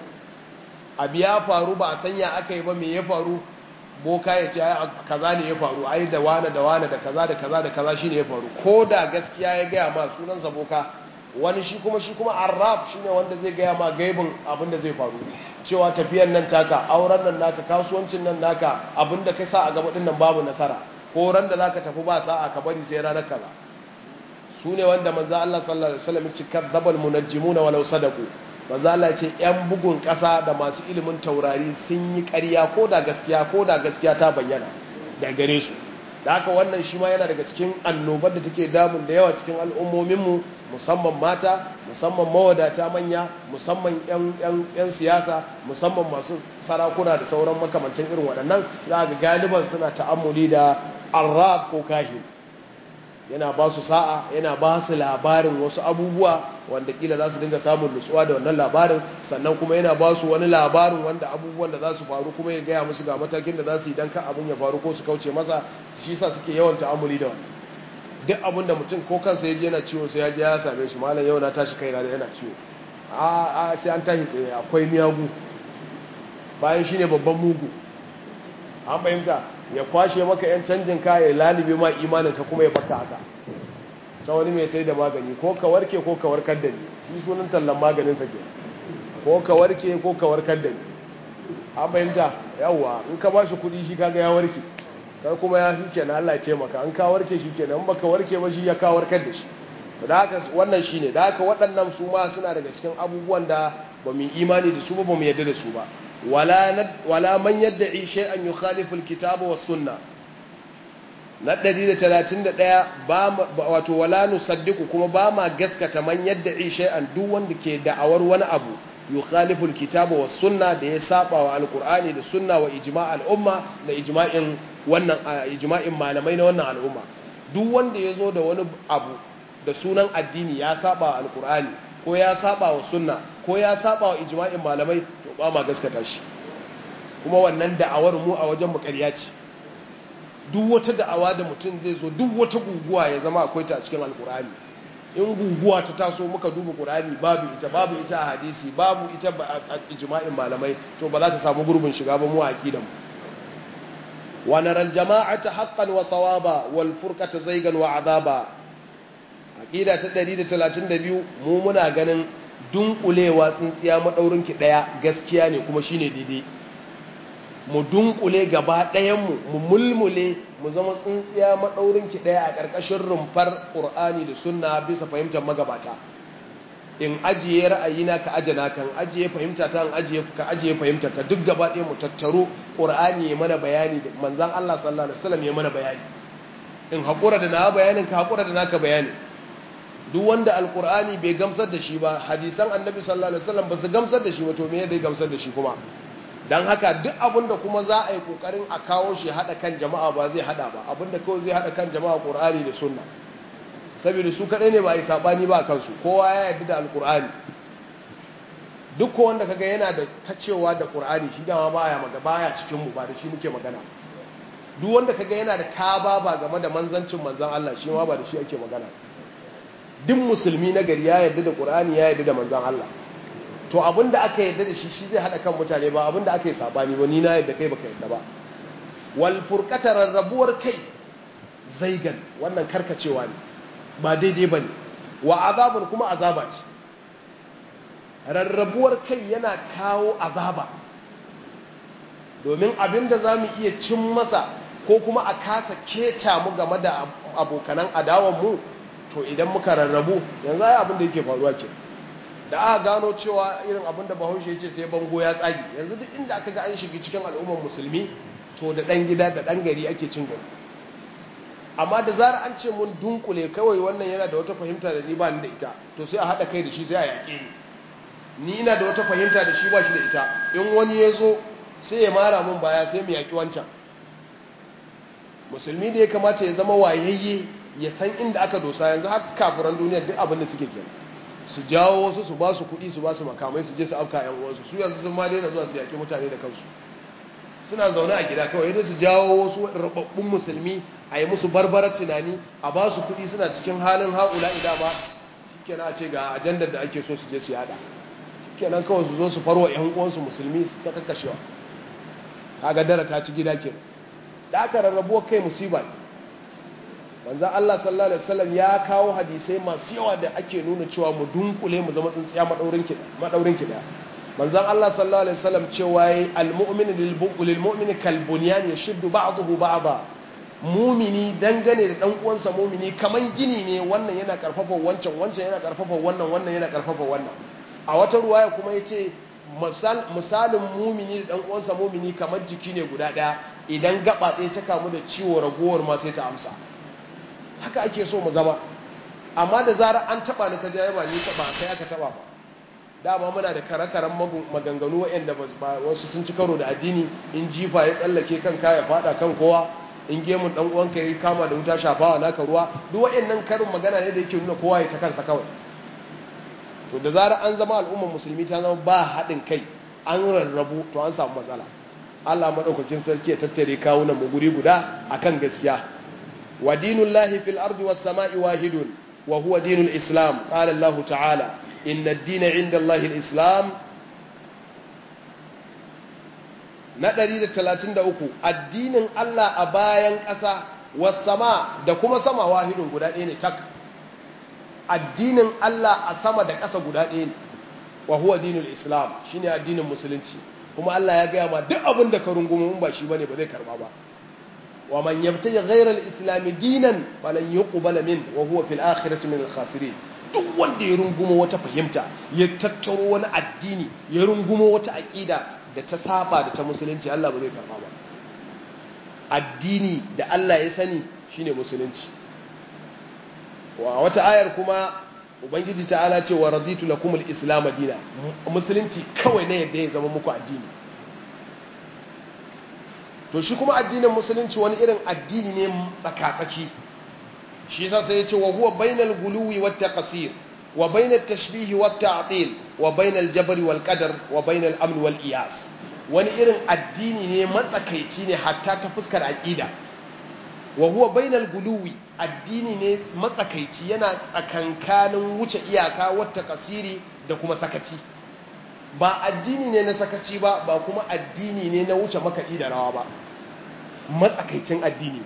A: abu ya faru ba a sanya aka yi ba me ya faru boka ya ce kaza ne ya faru ai da wane da wane da kaza da kaza da kaza shine ya faru ko da gaskiya ya gaya ma sunansa boka wani shi kuma shi kuma arraf shine wanda zai gaya ma gaibin abin da zai faru cewa tafiyan nan taka auren nan naka kasuwancin nan naka abin da kai sa a gaba nan babu nasara ko ran da zaka tafi ba sa'a ka bari sai ranar kaza su ne wanda manzo Allah sallallahu alaihi wasallam cikar dabal munajjimuna walau sadaku manzo Allah ce yan bugun ƙasa da masu ilimin taurari sun yi ƙarya ko da gaskiya ko da gaskiya ta bayyana da gare su da haka wannan shi ma yana daga cikin annobar da take damun da yawa cikin al'ummominmu musamman mata musamman mawadata manya musamman 'yan siyasa musamman masu sarakuna da sauran makamantan irin waɗannan za ga galiban suna ta'ammuli da arraf ko kahin yana ba su sa'a yana ba su labarin wasu abubuwa wanda kila za su dinga samun nutsuwa da wannan labarin sannan kuma yana ba su wani labarin wanda abubuwan da za su faru kuma ya gaya musu ga matakin da za su yi don kan abin ya faru ko su kauce masa shi sa suke yawan ta'amuli da wannan duk abin da mutum ko kansa ya je yana ciwo sai ya je ya same shi malam yau na tashi kaina da yana ciwo a a sai an tashi tsaye akwai miyagu bayan shine babban mugu an fahimta ya kwashe maka yan canjin kaya lalibe ma imanin ka kuma ya baka haka ta wani mai sai da magani ko ka warke ko ka warkar da ni shi sunan tallan maganin sa ke ko ka warke ko ka warkar da ni an fahimta yawwa in ka bashi kuɗi shi kaga ya warke kai kuma ya shi kenan Allah ya ce maka an ka warke shi kenan in baka warke ba shi ya ka warkar da shi da haka wannan shine da haka waɗannan su ma suna daga cikin abubuwan da ba mu imani da su ba ba mu yadda da su ba wala man yadda'i shay'an yukhalifu alkitaba was sunna na 131 ba wato wala nusaddiqu kuma ba ma gaskata man yadda'i shay'an duk wanda ke da'awar wani abu yukhalifu alkitaba was sunna da ya saba wa alqur'ani da sunna wa ijma' al'umma da ijma'in wannan ijma'in malamai na wannan al'umma duk wanda ya zo da wani abu da sunan addini ya saba wa alqur'ani ko ya saba wa sunna ko ya saba wa ijma'in malamai to ba ma gaskata shi kuma wannan da'awar mu a wajen mu ƙarya ce duk wata da'awa da mutum zai zo duk wata guguwa ya zama akwai ta a cikin alkur'ani in guguwa ta taso muka duba qur'ani babu ita babu ita a hadisi babu ita a ijma'in malamai to ba za ta samu gurbin shiga ba mu a aqidan mu wa naral jama'ata haqqan wa sawaba wal furqata zaygan wa azaba aqida ta 132 mu muna ganin dunkulewa tsintsiya madaurin ki daya gaskiya ne kuma shine daidai mu dunkule gaba ɗayan mu mu mulmule mu zama tsintsiya madaurin ki daya a ƙarƙashin rumfar Qur'ani da sunna bisa fahimtar magabata in ajiye ra'ayina ka ajana kan ajiye fahimta ta ajiye ka ajiye fahimta ka duk gaba ɗaya mu tattaro Qur'ani ya mana bayani manzon Allah sallallahu alaihi wasallam ya mana bayani in haƙura da na bayanin ka haƙura da naka bayani duk wanda alkur'ani bai gamsar da shi ba hadisan annabi sallallahu alaihi wasallam ba su gamsar da shi ba to me zai gamsar da shi kuma dan haka duk abinda kuma za a yi kokarin a kawo shi hada kan jama'a ba zai hada ba abinda kawai zai hada kan jama'a qur'ani da sunna saboda su kadai ne ba yi sabani ba kansu kowa ya yarda da alkur'ani duk ko wanda kaga yana da tacewa da qur'ani shi dama baya maga baya cikin mu ba da shi muke magana duk wanda kaga yana da taba ba game da manzancin manzan Allah shi ma ba da shi ake magana duk musulmi na gari ya yarda da qur'ani ya yarda da manzan Allah to abinda aka yarda da shi shi zai hada kan mutane ba abinda aka yi sabani ba ni na yarda kai baka yarda ba wal furqata rarrabuwar kai zaigan wannan karkacewa ne ba daidai bane wa azabun kuma azaba ce rarrabuwar kai yana kawo azaba domin abinda za mu iya cin masa ko kuma a kasa keta mu game da abokanan adawanmu to idan muka rarrabu yanzu ai abinda yake faruwa ke da aka gano cewa irin abinda bahaushe ya ce sai bango ya tsagi yanzu duk inda aka ga an shiga cikin al'ummar musulmi to da ɗan gida da ɗan gari ake cin gari amma da zara an ce mun dunkule kawai wannan yana da wata fahimta da ni ba ni da ita to sai a haɗa kai da shi sai a yaƙe ni ni ina da wata fahimta da shi ba shi da ita in wani ya zo sai ya mara mun baya sai mu yaƙi wancan musulmi da ya kamata ya zama wayayye ya san inda aka dosa yanzu har kafiran duniya duk abin da suke kenan su jawo wasu su ba su kuɗi su ba su makamai su je su afka yan uwansu su yanzu sun ma daina zuwa su yaƙi mutane da kansu suna zaune a gida kawai idan su jawo wasu rababbun musulmi a yi musu barbarar tunani a ba su kuɗi suna cikin halin haula ida ba shikenan a ce ga ajandar da ake so su je su yada kenan kawai su zo su farwa yan uwansu musulmi su ta kakkashewa kaga dara ta ci gida kenan da aka rarrabuwa kai musiba ne manzan Allah sallallahu alaihi wasallam ya kawo hadisai masu yawa da ake nuna cewa mu dunkule mu zama tsintsiya madaurin ki madaurin ki da manzan Allah sallallahu alaihi wasallam cewa yayi almu'minu lil mu'mini kal bunyan yashuddu ba'dahu ba'da mumini dangane da dan uwansa mumini kaman gini ne wannan yana karfafa wancan wancan yana karfafa wannan wannan yana karfafa wannan a wata ruwaya kuma yace misalin mumini da dan uwansa mumini kamar jiki ne guda daya idan gaba ɗaya ta kamu da ciwo ragowar ma sai ta amsa haka ake so mu zama amma da zarar an taba ni ka jaye ba ni taba kai aka taba ba dama muna da kare-karen maganganu waɗanda wasu sun ci karo da addini in jifa ya tsallake kan ya fada kan kowa in gemun dan uwanka ya kama da wuta shafawa naka ruwa duk waɗannan karin magana ne da yake nuna kowa ya ta kansa kawai to da zarar an zama al'ummar musulmi ta zama ba haɗin kai an rarrabu to an samu matsala Allah madaukakin sarki ya tattare kawunan mu guri guda akan gaskiya wa dinullahi fil ardi was sama'i wahidun wa huwa dinul islam qala Allah ta'ala inna ad-dina 'inda Allahi al-islam na 133 addinin Allah a bayan ƙasa was sama da kuma sama wahidun guda ɗaya ne tak addinin Allah a sama da ƙasa guda ɗaya ne wa huwa dinul islam shine addinin musulunci kuma Allah ya gaya ma duk abin da ka rungumo mun ba shi bane ba zai karba ba wa man yabtaji ghayra al-islam dinan falan yuqbala min wa huwa fil akhirati min al-khasirin duk wanda ya rungumo wata fahimta ya tattaro wani addini ya rungumo wata aqida da ta saba da ta musulunci Allah ba zai karba ba addini da Allah ya sani shine musulunci wa wata ayar kuma ubangiji ta'ala ce wa raditu lakum al-islam dina musulunci kawai ne yadda ya zama muku addini to shi kuma addinin musulunci wani irin addini ne tsakatsaki shi yasa sai ya ce wa huwa bainal guluwi wat taqsir wa bainat tashbih wat ta'til wa bainal jabr wal qadar wa bainal amn wal iyas wani irin addini ne matsakaici ne hatta ta fuskar aqida wa huwa bainal guluwi addini ne matsakaici yana tsakankanin wuce iyaka wata kasiri da kuma sakaci ba addini ne na sakaci ba ba kuma addini ne na wuce makaɗi da rawa ba matsakaicin addini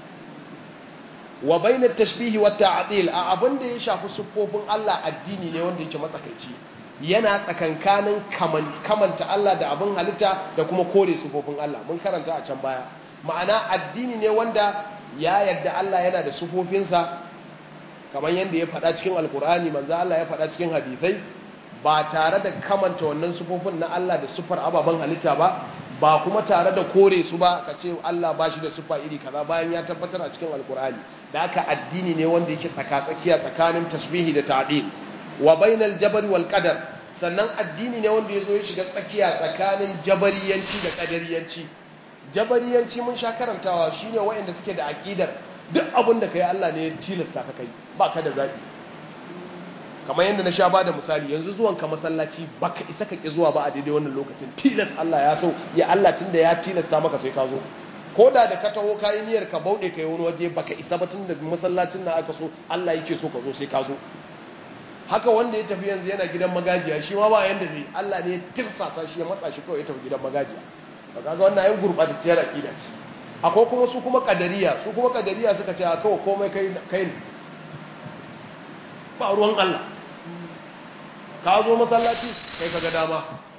A: wa bainat tashbihi wa ta'dil a abin da ya shafi siffofin Allah addini ne wanda yake matsakaici yana tsakankanin kamanta Allah da abin halitta da kuma kore siffofin Allah mun karanta a can baya ma'ana addini ne wanda ya yarda Allah yana da sufofinsa kamar yadda ya faɗa cikin alkur'ani manzo Allah ya faɗa cikin hadisai ba tare da kamanta wannan sufofin na Allah da sufar ababen halitta ba ba kuma tare da kore su ba ka ce Allah ba shi da sufa iri kaza bayan ya tabbatar a cikin alkur'ani da haka addini ne wanda yake tsakatsakiya tsakanin tasbihi da ta'dil wa bainal jabari wal qadar sannan addini ne wanda yazo ya shiga tsakiya tsakanin jabariyanci da qadariyanci jabariyanci mun sha karantawa shine waɗanda suke da aqidar duk abin da kai Allah ne ya tilasta ka kai ba ka da zabi
B: kamar yadda na sha ba da misali yanzu zuwan ka masallaci baka isa ka ki zuwa ba a daidai wannan lokacin tilas Allah ya so ya Allah tunda ya tilasta maka sai ka zo ko da da ka taho kayi niyyar ka bauɗe kai wani waje baka isa ba tunda masallacin na aka so Allah yake so ka zo sai ka zo haka wanda ya tafi yanzu yana gidan magajiya shi ma ba yanda zai Allah ne ya tirsasa shi ya matsa shi kawai ya tafi gidan magajiya ba kaga wannan ayin gurbatacciyar aqida ce akwai kuma su kuma kadariya su kuma kadariya suka ce kawai komai kai kai ne ba ruwan Allah ka zo masallaci kai kaga dama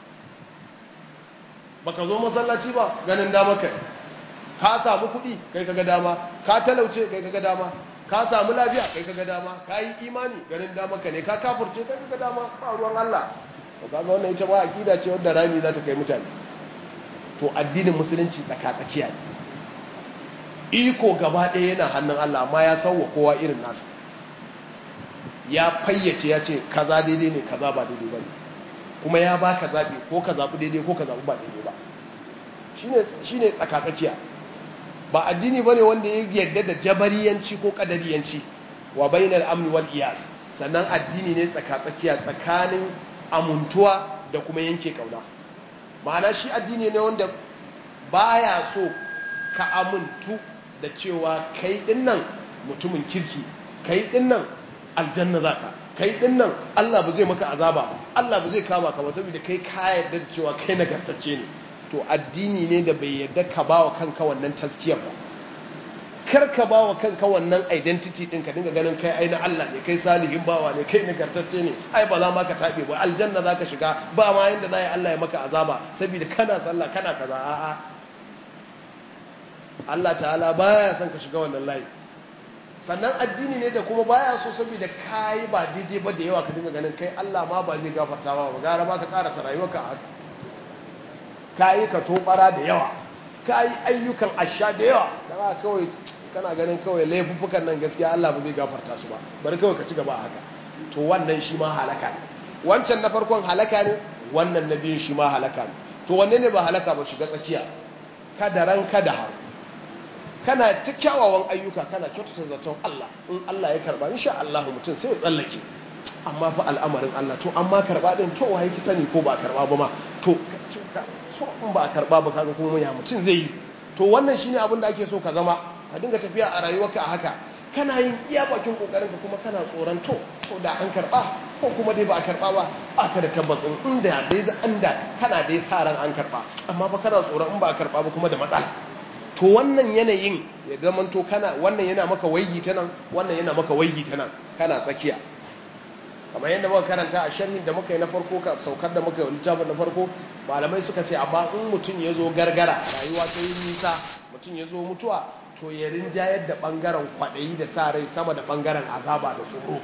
B: baka zo masallaci ba ganin dama kai ka samu kuɗi kai kaga dama ka talauce kai kaga dama ka samu lafiya kai kaga dama ka yi imani ganin dama ka ne ka kafurce kai kaga dama ba ruwan Allah to kaga wannan ita ba aqida ce wanda rami za ta kai mutane to addinin musulunci tsaka tsakiya ne iko gaba ɗaya yana hannun Allah amma ya sauwa kowa irin nasa ya fayyace ya ce kaza daidai ne kaza ba daidai ba ne kuma ya ba ka zaɓi ko ka zaɓi daidai ko ka zaɓi ba daidai ba shi ne tsakatsakiya ba addini ba ne wanda ya yarda da jabariyanci ko ƙadariyanci wa bainar amni wal iyas sannan addini ne tsakatsakiya tsakanin amuntuwa da kuma yanke kauna ma'ana shi addini ne wanda baya so ka amuntu da cewa kai dinnan mutumin kirki kai dinnan aljanna za ka kai din nan Allah ba zai maka azaba ba Allah ba zai kama ka ba saboda kai ka yarda da cewa kai nagartacce ne to addini ne da bai yarda ka bawa kanka wannan taskiyar ba kar ka bawa kanka wannan identity din ka dinga ganin kai ai na Allah ne kai salihin bawa ne kai nagartacce ne ai ba za ma ka tabe ba aljanna za ka shiga ba ma yanda za yi Allah ya maka azaba saboda kana sallah kana kaza a'a Allah ta'ala baya son ka shiga wannan layi sannan addini ne da kuma baya so saboda kai ba daidai ba da yawa ka dinga ganin kai Allah ma ba zai gafarta ba gara ba ka karasa rayuwarka a haka kai ka tobara da yawa kai ayyukan asha da yawa kana kawai kana ganin kawai laifuffukan nan gaskiya Allah ba zai gafarta su ba bari kawai ka ci gaba haka to wannan shi ma halaka ne wancan na farkon halaka ne wannan na biyun shi ma halaka ne to wanne ne ba halaka ba shiga tsakiya kada ran kada har kana ta kyawawan ayyuka kana kyautata zaton Allah in Allah ya karba insha Allah mutum sai ya tsallake amma fa al'amarin Allah to amma karba din to waye ki sani ko ba karba ba ma to so in ba karba ba kaga kuma ya mutum zai yi to wannan shine abin da ake so ka zama ka dinga tafiya a rayuwarka a haka kana yin iya bakin kokarin ka kuma kana tsoron to ko da an karba ko kuma dai ba a karba ba aka da tabbacin inda dai anda kana dai sa ran an karba amma fa kana tsoron in ba a karba ba kuma da matsala to wannan yanayin ya zamanto kana wannan yana maka waigi ta nan wannan yana maka waigi ta nan kana tsakiya kamar yadda muka karanta a sharhin da muka yi na farko ka saukar da muka yi littafin na farko malamai suka ce amma in mutum ya zo gargara rayuwa ta yi nisa mutum ya zo mutuwa to ya rinjayar da bangaren kwaɗayi da sa rai sama da bangaren azaba da tsoro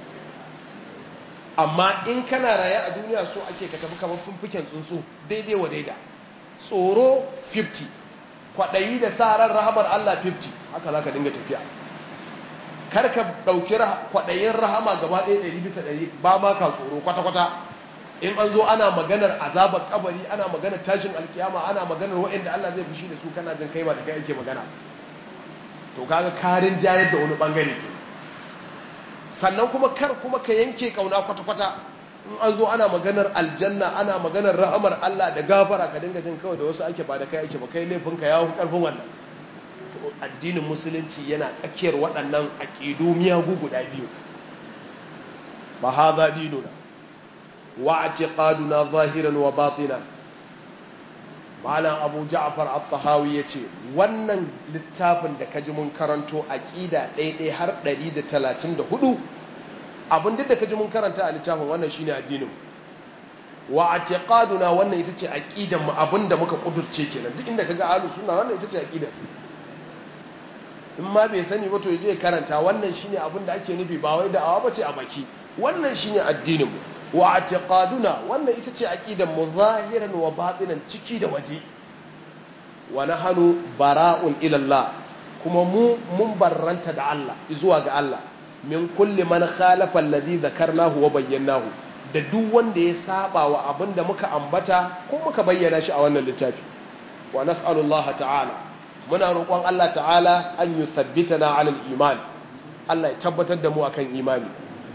B: amma in kana raye a duniya so ake ka tafi kamar fumfuken tsuntsu daidai wa daida tsoro 50 kwaɗayi da sa ran rahamar Allah 50 haka za ka dinga tafiya kar ka ɗauki kwaɗayin rahama gaba ɗaya ɗari bisa ɗari ba ma ka tsoro kwata-kwata in an zo ana maganar azabar kabari ana maganar tashin alkiyama ana maganar waɗanda Allah zai fushi da su kana jin kai ba da kai ake magana to kaga karin jayar da wani bangare ke sannan kuma kar kuma ka yanke kauna kwata-kwata in an zo ana maganar aljanna ana maganar rahamar Allah da gafara ka dinga jin kawai da wasu ake ba da kai ake ba kai laifinka ya fi karfin wannan addinin musulunci yana tsakiyar waɗannan aƙidu miyagu guda biyu ba ha za dinuna wa a ce ƙaduna zahiran wa batina malam abu ja'afar al-tahawi ya ce wannan littafin da kaji mun karanto aƙida ɗaiɗai har 134 abin duk da kaji mun karanta a littafin wannan shine addinin wa a ce ƙaduna wannan ita ce aƙidanmu abin da muka ƙudurce kenan duk inda kaga alu suna wannan ita ce aƙidarsu in ma bai sani ba to je karanta wannan shine abin da ake nufi ba wai da'awa bace a baki wannan shine addinin mu wa i'tiqaduna wannan ita ce aqidan mu zahiran wa batinan ciki da waje wa nahnu bara'un ila Allah kuma mu mun barranta da Allah zuwa ga Allah min kulli man khalafa alladhi dhakarnahu wa bayyanahu da duk wanda ya saba wa abin da muka ambata ko muka bayyana shi a wannan littafi wa nas'alullaha ta'ala muna roƙon Allah ta'ala an yi sabbitana alal iman Allah ya tabbatar da mu akan imani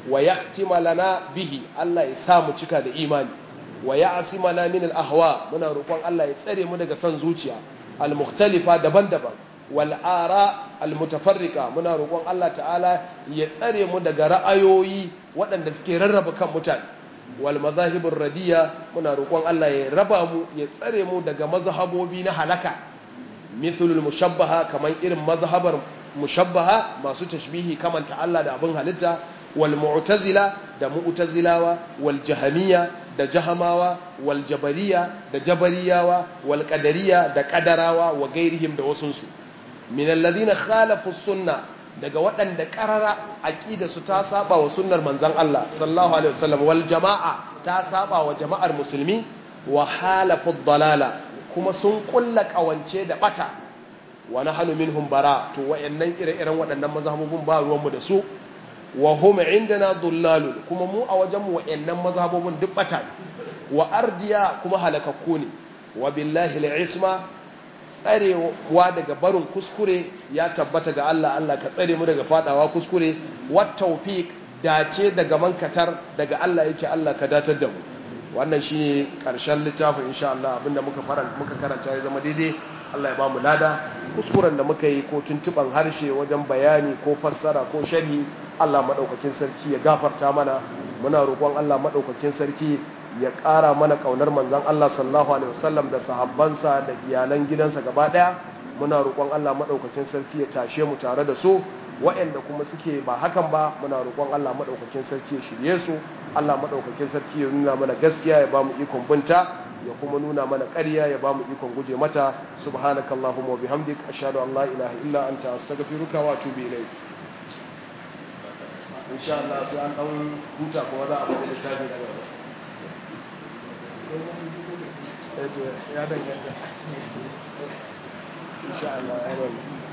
B: wa yahtima lana bihi Allah ya sa mu cika da imani wa ya'simana min al-ahwa muna roƙon Allah ya tsare mu daga son zuciya al-mukhtalifa daban-daban wal ara al-mutafarriqa muna roƙon Allah ta'ala ya tsare mu daga ra'ayoyi waɗanda suke rarraba kan mutane wal mazahibur radiya muna roƙon Allah ya raba mu ya tsare mu daga mazhabobi na halaka mithlul mushabbaha kaman irin mazhabar mushabbaha masu tashbihi kamanta Allah da abin halitta wal mu'tazila da mu'tazilawa wal jahamiyya da jahamawa wal jabariya da jabariyawa wal qadariya da qadarawa wa gairihim da wasunsu min alladhina khalafu sunna daga waɗanda ƙarara aqida su ta saba wa sunnar manzon Allah sallallahu alaihi wasallam wal jama'a ta saba wa jama'ar musulmi wa halafu dalala kuma sun kulla kawance da bata wa nahnu minhum bara to wayannan ire-iren waɗannan mazhabubun ba ruwanmu da su wa hum indana dhullalun kuma mu a wajen mu wayannan mazhabubun duk bata wa ardiya kuma halakakku ne wa billahi al-isma tsarewa daga barin kuskure ya tabbata ga Allah Allah ka tsare mu daga fadawa kuskure wat tawfiq dace daga mankatar daga Allah yake Allah ka datar da mu wannan shine karshen littafin insha Allah abinda muka faranta muka karanta ya zama daidai Allah ya ba mu lada kuskuren da muka yi ko tuntuban harshe wajen bayani ko fassara ko sharhi Allah madaukakin sarki ya gafarta mana muna roƙon Allah madaukakin sarki ya ƙara mana ƙaunar manzon Allah sallallahu alaihi wasallam da sahabbansa da iyalan gidansa gaba ɗaya muna roƙon Allah madaukakin sarki ya tashe mu tare da su waɗanda kuma suke ba hakan ba muna roƙon Allah madaukakin sarki ya shirye su Allah madaukakin sarki ya nuna mana gaskiya ya ba mu ikon binta ya kuma nuna mana ƙarya ya ba mu ikon guje mata subhanakallahumma wa bihamdik ashhadu an la ilaha illa anta astaghfiruka wa atubu ilayk insha Allah sai an dan huta kuma za a bada littafi daga ya danganta insha Allah ya